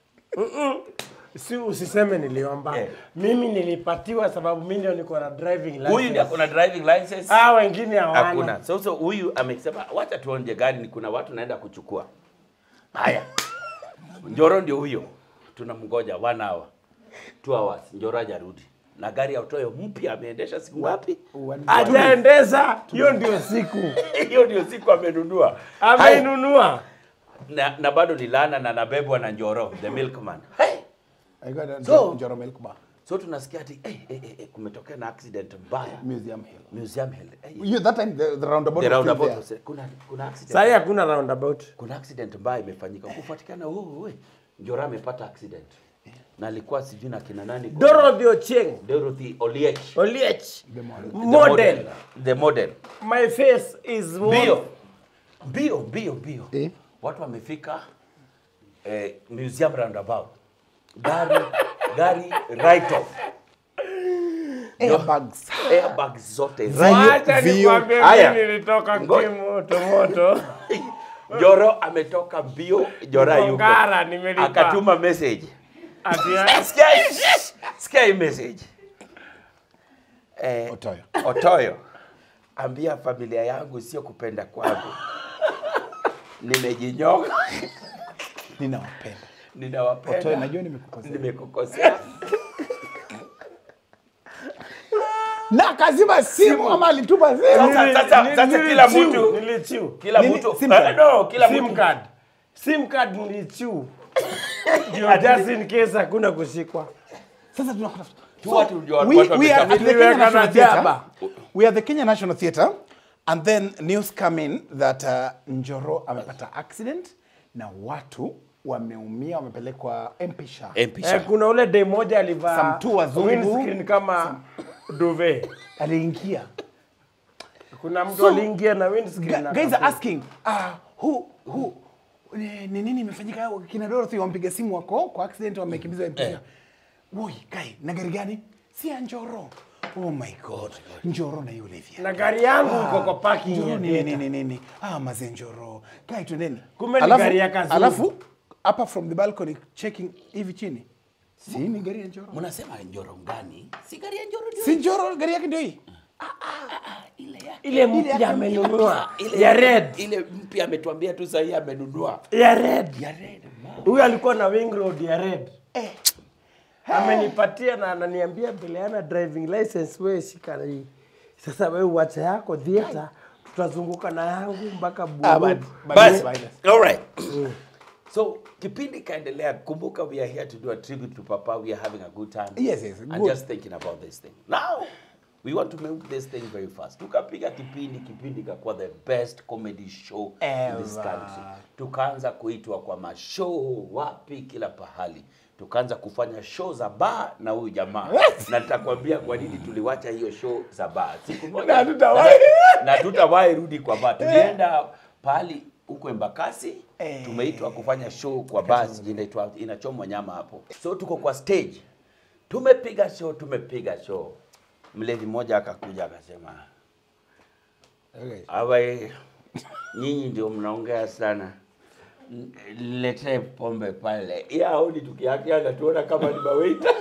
si usiseme niliomba Eh. mimi nilipatiwa sababu mimi ndio niko na driving license Huyu ndiye akona driving license. ah wengine hawana Hakuna. Sasa huyu amesema wacha tuonje gari, ni kuna watu naenda kuchukua. Haya, Njoro ndio huyo, tunamngoja one hour, two hours, Njoro hajarudi na gari ya Otoyo mpya ameendesha siku ngapi? One- hajaendeza hiyo ndio siku Hiyo ndio siku amenunua Haya, ameinunua na, na bado ni lana na nabebwa na Njoro the milkman. Hey! I got a So- Njoro Milk Bar. So tunasikia ati eh, eh, eh, eh, kumetokea na accident mbaya Museum Hill. Museum Hill. Eh, You, that time the, the roundabout the was still roundabout there. was, kuna kuna accident. sahii hakuna roundabout kuna accident mbaya imefanyika kufuatikana oh, we Njora amepata accident na alikuwa sijui na kina nani Dorothy Ochieng Dorothy Oliech Oliech The model. the model the model my face is one- bio bio bio bio Eh? watu wamefika eh, museum roundabout gari gari right off airbags airbags zote Wacha Vio- nikwambie Haya. mimi nilitoka Ngo- kimoto moto. Joro ametoka mbio, Jora yuko. Ngara nimelipa. Akatuma message. Ati ya- Sikia sikia hii message. Eh, Otoyo. Otoyo. Ambia familia yangu sio kupenda kwangu. Nimejinyoka, ninawapenda ninawapenda. Otoyo, najua nimekukosea. Nimekukosea. na kazima simu ama alituma simu Sasa- sasa- Nili- sasa nili- kila nilichiu, mtu- nilichiu. Kila Nini? mtu Sim card? Eh, no, kila sim mtu card. Sim card nilichiu. Ndio just in case hakuna kushikwa. sasa tunakuta Tu watu ndio we, watu we are wametafuta. at the Kenya Niliweka National na Theatre. jaba. We are the Kenya National Theatre and then news come in that uh, Njoro amepata accident na watu wameumia wamepelekwa MP-SHA. MP Eh, kuna ule day moja alivaa Some two wazungu. windscreen kama duvet. Aliingia. Kuna mtu So, aliingia na windscreen. Gu- guys are akafunga. asking uh, who who ni ni nini imefanyika kina Dorothy wampiga simu wako kwa accident wamekimbizwa MP-SHA. Woi, kai na gari gani? Si ya Njoro. Oh my god. Njoro na yule vya. na gari yangu iko kwa parking Njoro ya nini theatre. nini nini. Ah, maze Njoro. Kai twendeni. Kumbe ni gari ya Kazungu. Alafu hapa from the balcony checking hivi chini. Si ni gari ya Njoro. Mnasema Njoro gani? Si gari ya Njoro ndio. Si Njoro gari yake ndio hii. Ile ya ile mpya amenunua ya red ile mpya ametuambia tu sahii amenunua ya red ya red man. huyu alikuwa na wing road ya red amenipatia na ananiambia Beleana driving license wewe shika hii sasa wewe uache yako theater tutazunguka na yangu mpaka Ah, Buru. but- but- Basi, but- all right. So kipindi kaendelea, kumbuka we are here to do a tribute to Papa. We are having a good time. Yes, yes, And good. just thinking about this thing. Now, we want to make this thing very fast. Tukapiga kipindi, kipindi kakuwa the best comedy show in this Ever. country. Tukaanza kuitwa kwa mashow wapi kila pahali. Tukaanza kufanya show za bar na huyu jamaa. na nitakwambia kwa nini tuliwacha hiyo show za bar. Siku moja Na hatutawahi. na tutawahi rudi kwa bar. Tulienda pahali huko Embakasi Eh. tumeitwa kufanya show kwa basi inaitwa inachomwa nyama hapo. So tuko kwa stage, tumepiga show, tumepiga show. Mlevi mmoja akakuja akasema, Okay. awe nyinyi ndio mnaongea sana, N- niletee pombe pale. Ya aoni tukiakia anatuona kama ni mawaita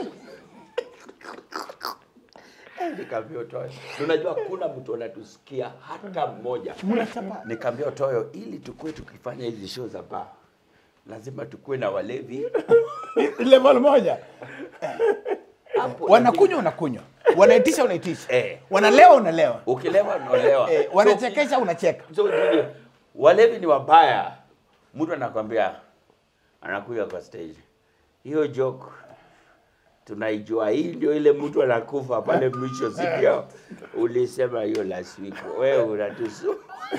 Nikaambia Otoyo, tunajua kuna mtu anatusikia hata mmoja. Nikaambia Otoyo, ili tukue tukifanya hizi show za bar, lazima tukue na walevi level moja hapo. wanakunywa unakunywa wanaitisha unaitisha Eh. wanalewa unalewa ukilewa unaolewa. eh, wanachekesha unacheka So, so Junior, walevi ni wabaya. Mtu anakwambia anakuja kwa stage, hiyo joke tunaijua, hii ndio ile mtu anakufa pale mwisho, si ndio? Ulisema hiyo last week, wewe unatusu.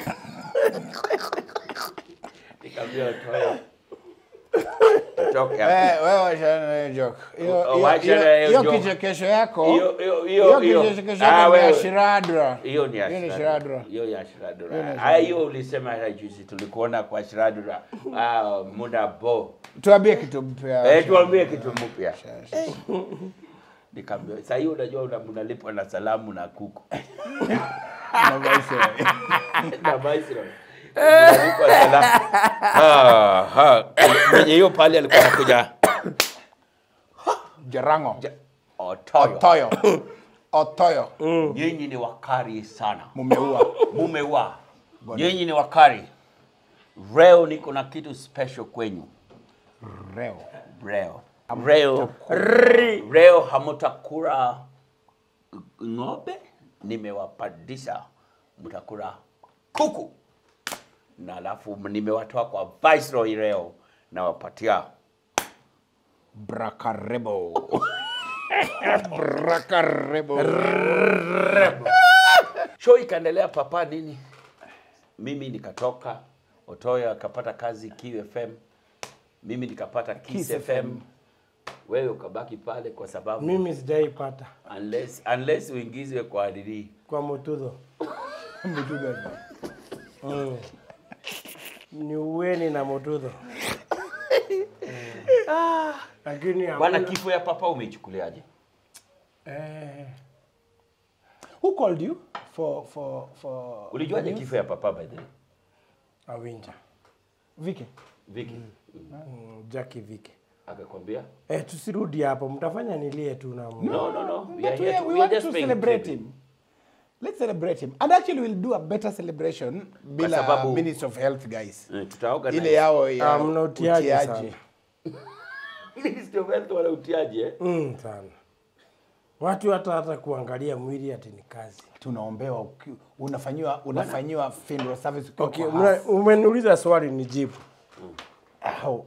Nikamwambia Otoyo, tutoke hapa. Eh, wewe wachana na hiyo joke. Hiyo- Oh, hiyo- wachana na hiyo- hiyo hiyo joke. kichekesho yako Hiyo- hiyo- hiyo- hiyo hiyo. kichekesho Ah, yako ni ya wewe. shiradra hiyo ni Hiyo ni Ashradura. Shiradura. Hiyo ya Ashradura. Hiyo ni Ah, hiyo ulisema hata juzi tulikuona kwa Ashradura. Ah, muda bo. tuambie kitu mpya Eh, tuambie kitu mpya. Nikamwambia, sasa hiyo unajua una- mnalipwa na salamu na kuku. Na Viceroy. na Viceroy. Mnalipwa salamu. Ah, ha. Mwenye hiyo pale alikuwa anakuja Jarango Ja- Otoyo. Otoyo Otoyo Nyinyi ni wakari sana. mumeua Mumeua. Nyinyi ni wakari. Leo niko na kitu special kwenyu. reo Leo. Leo. Leo hamutakula ng'ombe, nimewapadisha mtakula kuku, na alafu nimewatoa kwa Viceroy leo nawapatia Brakarebo Brakarebo show. Ikaendelea papa nini, mimi nikatoka, Otoyo akapata kazi QFM, mimi nikapata Kiss, Kiss FM. FM. wewe ukabaki pale kwa sababu mimi sijaipata unless, unless uingizwe kwa nini kwa mutudho mm. ni uweni na mutudho Ah, lakini bwana. hakuna- Kifo ya papa umeichukuliaje? eh, Who called you for for for Ulijuaje kifo ya papa by the way? Awinja. Vicky? Vicky. Mm, Jackie Vike. Akakwambia? Eh, tusirudi hapo, mtafanya nilie tu na Mungu. No, no, no. We are But we, here to, we we are want just to paying celebrate tribute. him. Let's celebrate him. And actually we'll do a better celebration bila sababu- Ministry of Health guys. Eh, tutaorganize. Ile yao ya Ah, mna utiaji utiaji. Ministry of Health wala utiaje eh? Mm, sana. Watu hata hata kuangalia mwili ati ni kazi. Tunaombewa uki- unafanyiwa unafanyiwa funeral service ukiwa Okay, kwa mna- house. umeniuliza swali nijibu. How?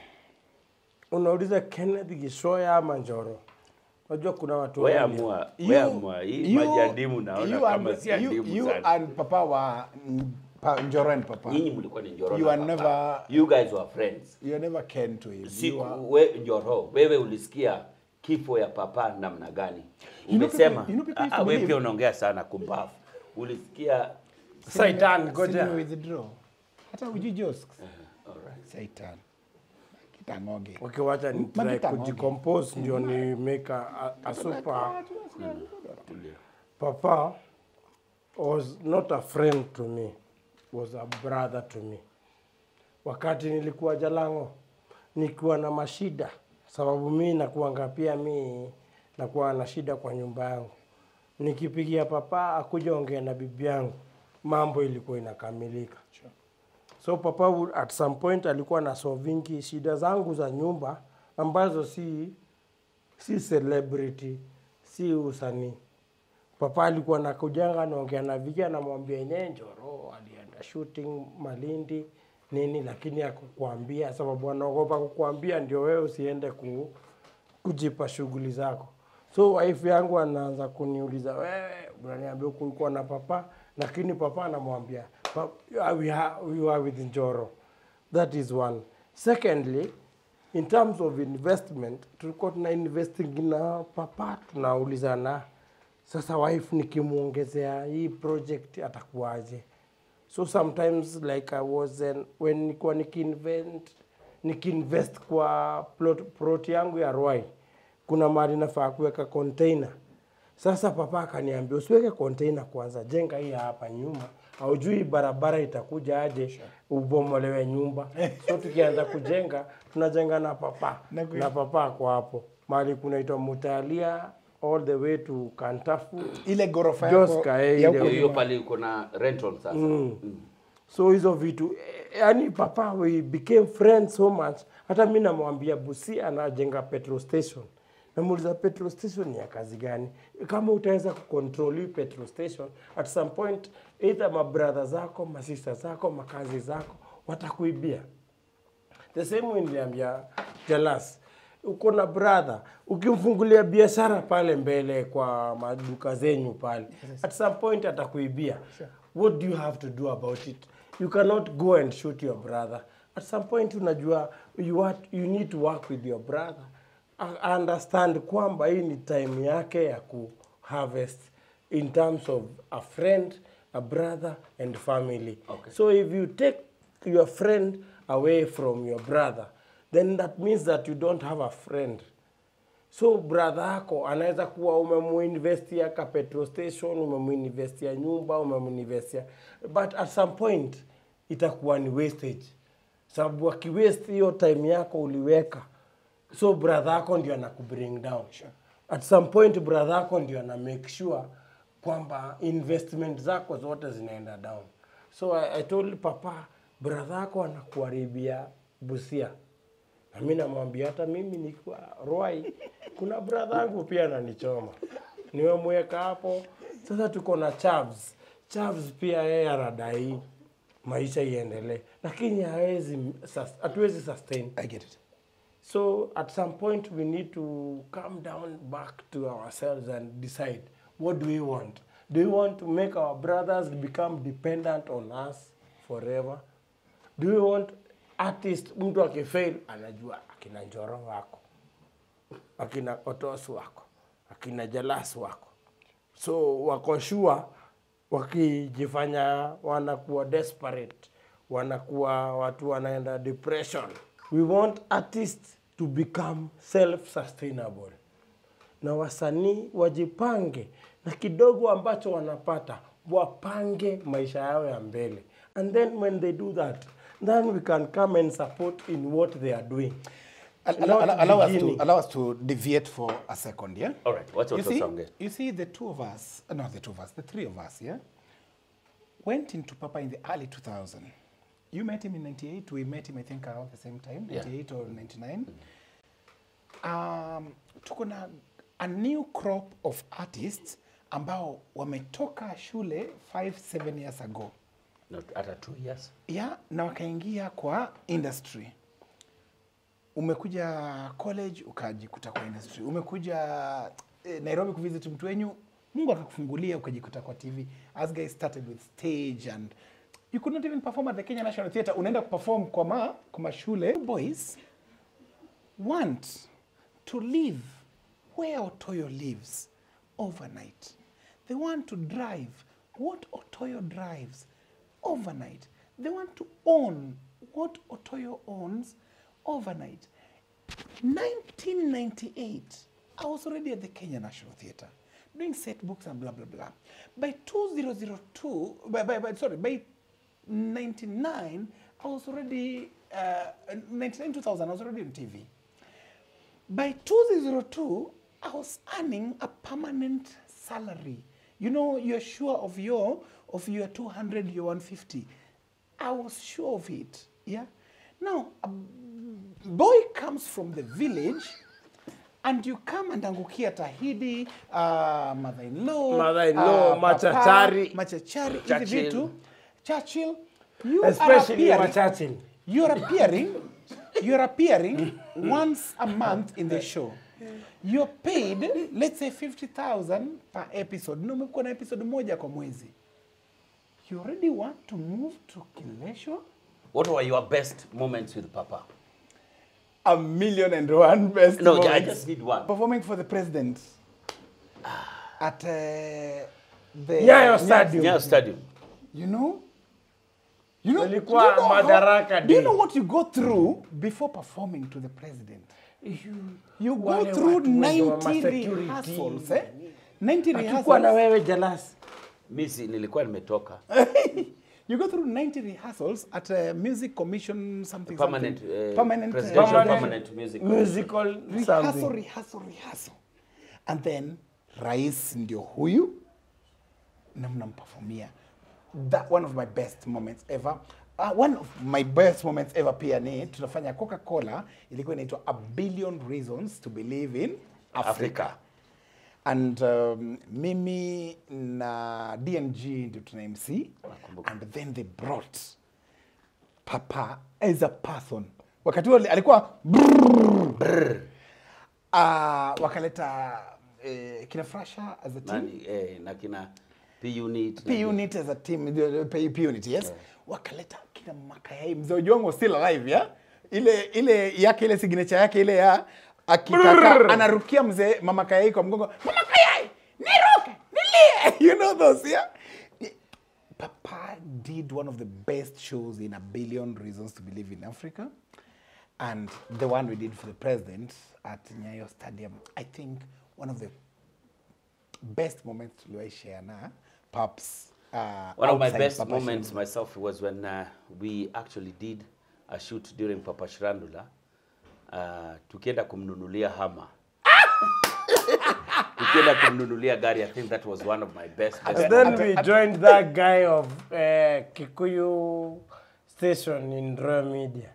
Unauliza Kenneth Gishoya ama Njoro? Unajua kuna watu Wewe wawili. amua, You- wewe amua. Hii you- maji ya ndimu naona you kama and- si ya you- ndimu you sana. and papa wa mm, pa, Njoro and papa. Nyinyi mlikuwa ni Njoro You na are papa. never- You guys were friends. You never came to him. Si You are- we Njoro, wewe ulisikia kifo ya papa namna gani? You know Umesema, people- you know people used ah, to wewe believe- pia unaongea sana kumbavu. Ulisikia Saitan, Sini ngoja. withdraw. Hata uji jokes. Alright. Saitan. Kitangoge. Okay, wacha ni try Magita ng'ombe. kujicompose ndio ni make a, a, a super Tulia. Papa was not a friend to me, was a brother to me. Wakati nilikuwa Jalango, nikiwa na mashida, sababu mi nakuanga pia mi nakuwa na shida kwa nyumba yangu. Nikipigia papa akuja ongea na bibi yangu, mambo ilikuwa inakamilika. So papa would- at some point alikuwa na solvingi shida zangu za nyumba ambazo si si celebrity, si usanii. Papa alikuwa nakujanga naongea na vijana namwambia yenyewe Njoro alienda shooting Malindi nini, lakini akukwambia sababu anaogopa kukwambia ndio wewe usiende ku, kujipa shughuli zako. So wife yangu anaanza kuniuliza wewe, unaniambia kulikuwa na papa, lakini papa anamwambia "Pa- we are, we are with Njoro. That is one. Secondly, in terms of investment, tulikuwa tuna investing na papa, tunaulizana sasa wife nikimwongezea hii project atakuwaje? So sometimes like I was in, when nilikuwa nikiinvent nikiinvest kwa plot, plot yangu ya Ruai, kuna mahali nafaa kuweka container. Sasa papa akaniambia usiweke container kwanza, jenga hii hapa nyuma, haujui barabara itakuja aje ubomolewe nyumba. So tukianza kujenga tunajenga na papa Na kwe- na papa ako hapo mahali kunaitwa Mutalia all the way to Kantafu Ile ghorofa yako Joska, eh, ya ile- huko Hiyo hiyo nyuma. pale uko na rental sasa. Mm. so hizo vitu eh, yani papa we became friends so much hata mi namwambia busi anajenga petrol station namuuliza petrol station ni ya kazi gani kama utaweza kucontrol hii petrol station at some point either mabrother zako masista zako makazi zako watakuibia the same way niliambia Jalas, uko na brother, ukimfungulia biashara pale mbele kwa maduka zenyu pale, at some point atakuibia. What do you have to do about it? You cannot go and shoot your brother. At some point unajua you, want, you need to work with your brother. A- Understand kwamba hii ni time yake ya ku harvest in terms of a friend, a brother and family. Okay. So if you take your friend away from your brother, then that means that you don't have a friend. So brother yako anaweza kuwa umemuinvestia ka petrol station, umemuinvestia nyumba, umemuinvestia but at some point itakuwa ni wastage, sababu akiwaste hiyo time yako uliweka, so brother yako ndio anakubring down. At some point brother yako ndio ana make sure kwamba investment zako zote zinaenda down. So I, I told papa brother yako anakuharibia Busia. Na mimi namwambia hata mimi nikiwa Ruai, kuna brother yangu pia ananichoma, nimemweka hapo. Sasa tuko na Chavs. Chavs pia yeye anadai maisha iendelee, lakini hawezi sus- hatuwezi sustain. I get it. So at some point we need to come down back to ourselves and decide what do we want? Do we want to make our brothers become dependent on us forever? Do we want artist mtu akifail anajua akina Njoro wako, akina Otos wako, akina Jalas wako, so wako sure wakijifanya wanakuwa desperate, wanakuwa watu wanaenda depression. We want artists to become self-sustainable na wasanii wajipange na kidogo ambacho wanapata wapange maisha yao ya mbele and then when they do that then we can come and support in what they are doing Al- Not allow, allow, allow us to beginning. allow us to deviate for a second, yeah. All right, what's you your see, song? you see, the two of us, uh, not the two of us, the three of us, yeah, went into Papa in the early 2000. You met him in 98. We met him, I think, around the same time, Yeah. 98 or 99. Um, tuko na a new crop of artists ambao wametoka shule 5 7 years ago Not hata two years. yeah, na wakaingia kwa industry umekuja college ukajikuta kwa industry umekuja eh, nairobi kuvisit mtu wenyu mungu akakufungulia ukajikuta kwa tv as guys started with stage and you could not even perform at the kenya national theatre unaenda kuperform kwa ma kwa mashule boys want to live where Otoyo lives overnight. They want to drive what Otoyo drives overnight. They want to own what Otoyo owns overnight. 1998, I was already at the Kenya National Theatre doing set books and blah blah blah. By 2002, by, by, by sorry, by 99, I was already uh, 99 2000, I was already on TV. By 2002, I was earning a permanent salary. You know, you're sure of your of your 200, your 150. I was sure of it. Yeah. Now, a boy comes from the village, and you come and angukia Tahidi, uh, mother-in-law, Mother-in-law, uh, papa, machachari. machachari, hizi Churchill. vitu. Churchill, you especially are wa appearing, Churchill. you're appearing you're appearing once a month in the show you're paid let's say 50000 per episode na umekuwa na episode moja kwa mwezi you already want to move to kilesho What were your best moments with Papa? a million and one best No, I moments. just need one. performing for the president at uh, the Nyayo Stadium. Yeah, stadium. You know? You know, Ilikuwa do you know how- Madaraka Do you Day. know what you go through before performing to the president? You go Wale through watu wenye wa 90 ma-security. rehearsals, eh? 90 Akikuwa na rehearsals. wewe jealous. Misi nilikuwa nimetoka. You go through 90 rehearsals at a music commission something Permanent, something. uh, permanent uh, presidential Permanent- permanent music. Musical rehearsal, something. rehearsal, rehearsal. And then rais ndio huyu na mnamperformia. That one of my best moments ever. Uh, one of my best moments ever pia ni tunafanya Coca-Cola ilikuwa inaitwa A Billion Reasons to Believe in Africa. Africa. And um, mimi na DNG ndio tuna MC and then they brought Papa as a person. Wakati huo alikuwa brrrr. Uh, wakaleta eh, kina Frasha as a team. Nani, eh, na kina P unit. P unit as a team, the- the P, P unit, yes. Wakaleta kina Makayai, mzee Ojwang was still alive, yeah? Ile ile yake ile signature yake ile ya akitaka anarukia mzee mama Kayai kwa mgongo, mama Kayai, niruke, nilie. You know those, yeah? Papa did one of the best shows in a billion reasons to believe in Africa. And the one we did for the president at Nyayo Stadium, I think one of the best moments tuliwahi share na Paps. Uh, One of my outside best Papa moments Shirandula. myself was when uh, we actually did a shoot during Papa Shirandula. Uh, tukienda kumnunulia hama. tukienda kumnunulia gari. I think that was one of my best. best And then moments. we joined that guy of uh, Kikuyu station in Royal Media.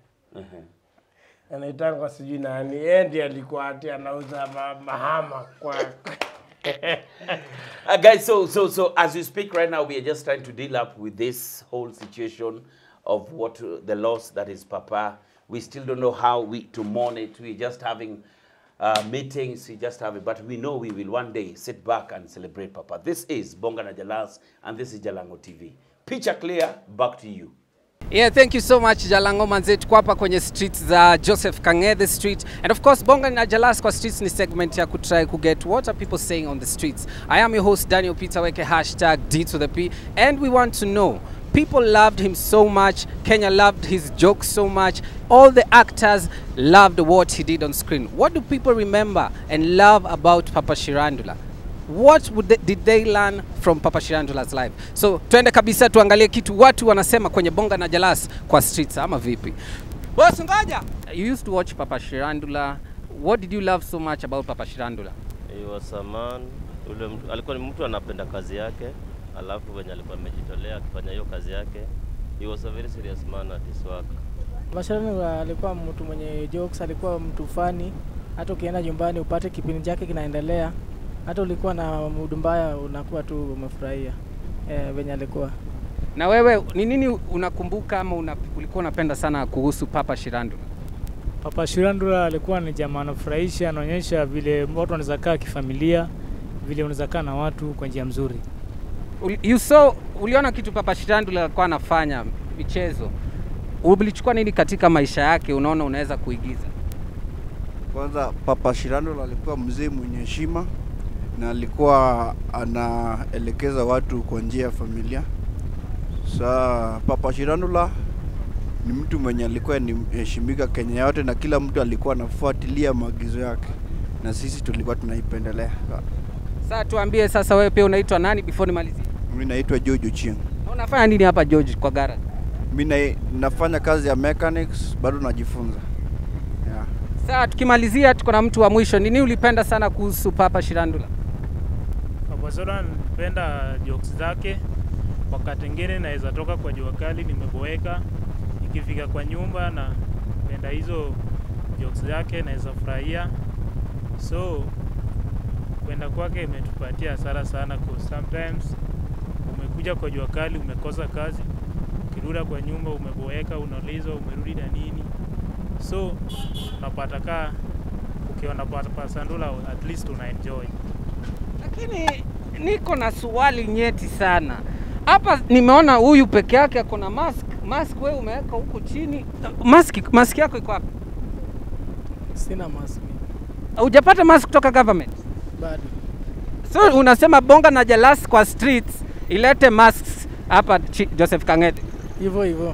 Anaitangwa sijui nani. Yeye ndiye alikuwa ati anauza ma mahama kwa Uh, guys, so so so as we speak right now, we are just trying to deal up with this whole situation of what uh, the loss that is Papa. We still don't know how we to mourn it. We're just having uh, meetings. We just have it, but we know we will one day sit back and celebrate Papa. This is Bonga na Jalas, and this is Jalango TV. Picture clear. Back to you. Yeah, thank you so much Jalango manze, tuko hapa kwenye streets za Joseph Kang'ethe street and of course Bonga na Jalas kwa streets ni segment ya kutry kuget what are people saying on the streets. I am your host Daniel Peter Weke hashtag D to the P and we want to know people loved him so much, Kenya loved his jokes so much, all the actors loved what he did on screen. What do people remember and love about Papa Shirandula? what would they, did they learn from Papa Shirandula's life? So twende kabisa tuangalie kitu watu wanasema kwenye Bonga na Jalas kwa streets ama vipi? Boss ngoja. You used to watch Papa Shirandula. What did you love so much about Papa Shirandula? He was a man, ule mtu, alikuwa ni mtu anapenda kazi yake, alafu venye alikuwa amejitolea akifanya hiyo kazi yake. He was a very serious man at his work. Mashirano alikuwa mtu mwenye jokes, alikuwa mtu fani. Hata ukienda nyumbani upate kipindi chake kinaendelea, hata ulikuwa na mudu mbaya unakuwa tu umefurahia eh, venye alikuwa. Na wewe ni nini unakumbuka ama una, ulikuwa unapenda sana kuhusu Papa Shirandula? Papa Shirandula alikuwa ni jamaa anafurahisha, anaonyesha vile watu wanaweza kaa kifamilia, vile unaweza kaa na watu kwa njia mzuri. Uli- You saw, uliona kitu Papa Shirandula alikuwa anafanya michezo, ulichukua nini katika maisha yake unaona unaweza kuigiza? Kwanza Papa Shirandula alikuwa mzee mwenye heshima na alikuwa anaelekeza watu kwa njia ya familia. Sa Papa Shirandula ni mtu mwenye alikuwa ni heshimika Kenya yote na kila mtu alikuwa anafuatilia maagizo yake na sisi tulikuwa tunaipendelea. Sasa tuambie sasa, wewe pia unaitwa nani before nimalizie? Mimi naitwa George Ochieng. Na Unafanya nini hapa George kwa garage? Mimi na, nafanya kazi ya mechanics, bado najifunza. Yeah. Sasa tukimalizia, tuko na mtu wa mwisho. Nini ulipenda sana kuhusu Papa Shirandula? Papa Soda nilipenda jokes zake. Wakati mwingine naweza toka kwa jua kali nimeboeka, ikifika kwa nyumba na penda hizo jokes zake, naweza furahia. So kwenda kwake imetupatia hasara sana, cause sometimes umekuja kwa jua kali, umekosa kazi, ukirudi kwa nyumba umeboeka, unaulizwa umerudi na nini, so unapata kaa ukiona Papa Sandula at least una enjoy. Lakini niko na swali nyeti sana hapa. Nimeona huyu peke yake ako na mask. Mask wewe umeweka huku chini. Mask, mask yako iko wapi? Sina mask Hujapata mask kutoka government? bado. So unasema Bonga na Jalas kwa streets ilete masks hapa chi- Joseph Kang'ethe. Hivyo hivyo.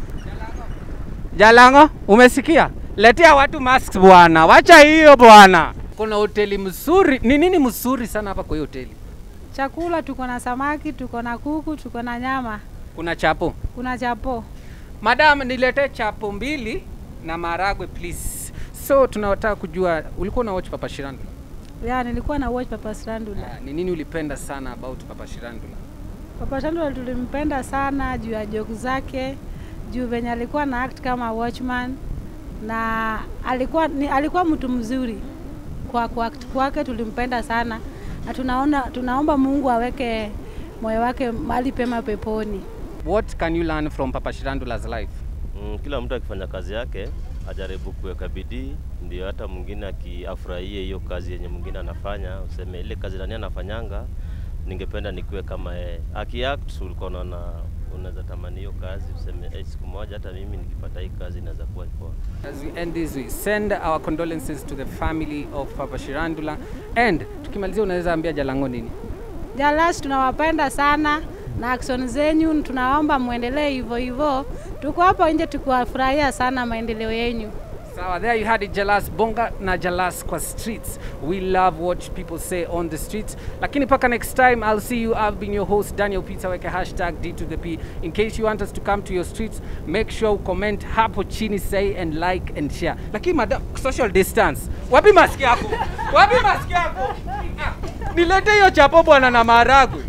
Jalango, umesikia? Letea watu masks bwana, wacha hiyo bwana. Kuna hoteli mzuri. Ni nini mzuri sana hapa kwa hiyo hoteli? Chakula tuko na samaki, tuko na kuku, tuko na nyama, Kuna chapo. kuna chapo. Madam, niletee chapo mbili na maragwe please. So tunataka kujua ulikuwa una watch Papa Shirandula. Ya, nilikuwa na watch Papa Shirandula. Ah, Ni nini ulipenda sana about Papa Shirandula? Papa Shirandula tulimpenda sana juu ya joke zake, juu venye alikuwa na act kama watchman na alikuwa ni, alikuwa mtu mzuri kwa kwa act kwake, tulimpenda sana na tunaona tunaomba Mungu aweke moyo wake mahali pema peponi. What can you learn from Papa Shirandula's life? Mm, kila mtu akifanya kazi yake ajaribu kuweka bidii, ndio hata mwingine akiafurahie hiyo kazi yenye mwingine anafanya, useme ile kazi nani anafanyanga, ningependa nikuwe kama yeye. Akiact ulikuwa unaona unaweza tamani hiyo kazi, useme hey, siku moja hata mimi nikipata hii kazi inaweza kuwa poa. As we end this, we send our condolences to the family of Papa Shirandula. And tukimalizia, unaweza ambia Jalango nini? Jalas tunawapenda sana na action zenyu tunaomba muendelee hivyo hivyo. Tuko hapa nje tukiwafurahia sana maendeleo yenyu. Sawa, there you had it, Jalas Bonga na Jalas kwa streets. We love what people say on the streets. Lakini paka next time, I'll see you. I've been your host, Daniel Peter Weke, hashtag D to the P. In case you want us to come to your streets, make sure you comment hapo chini, say and like and share. Lakini madam, social distance. Wapi maski yako? Wapi maski yako? Ah, Nilete hiyo chapo bwana na maharagwe.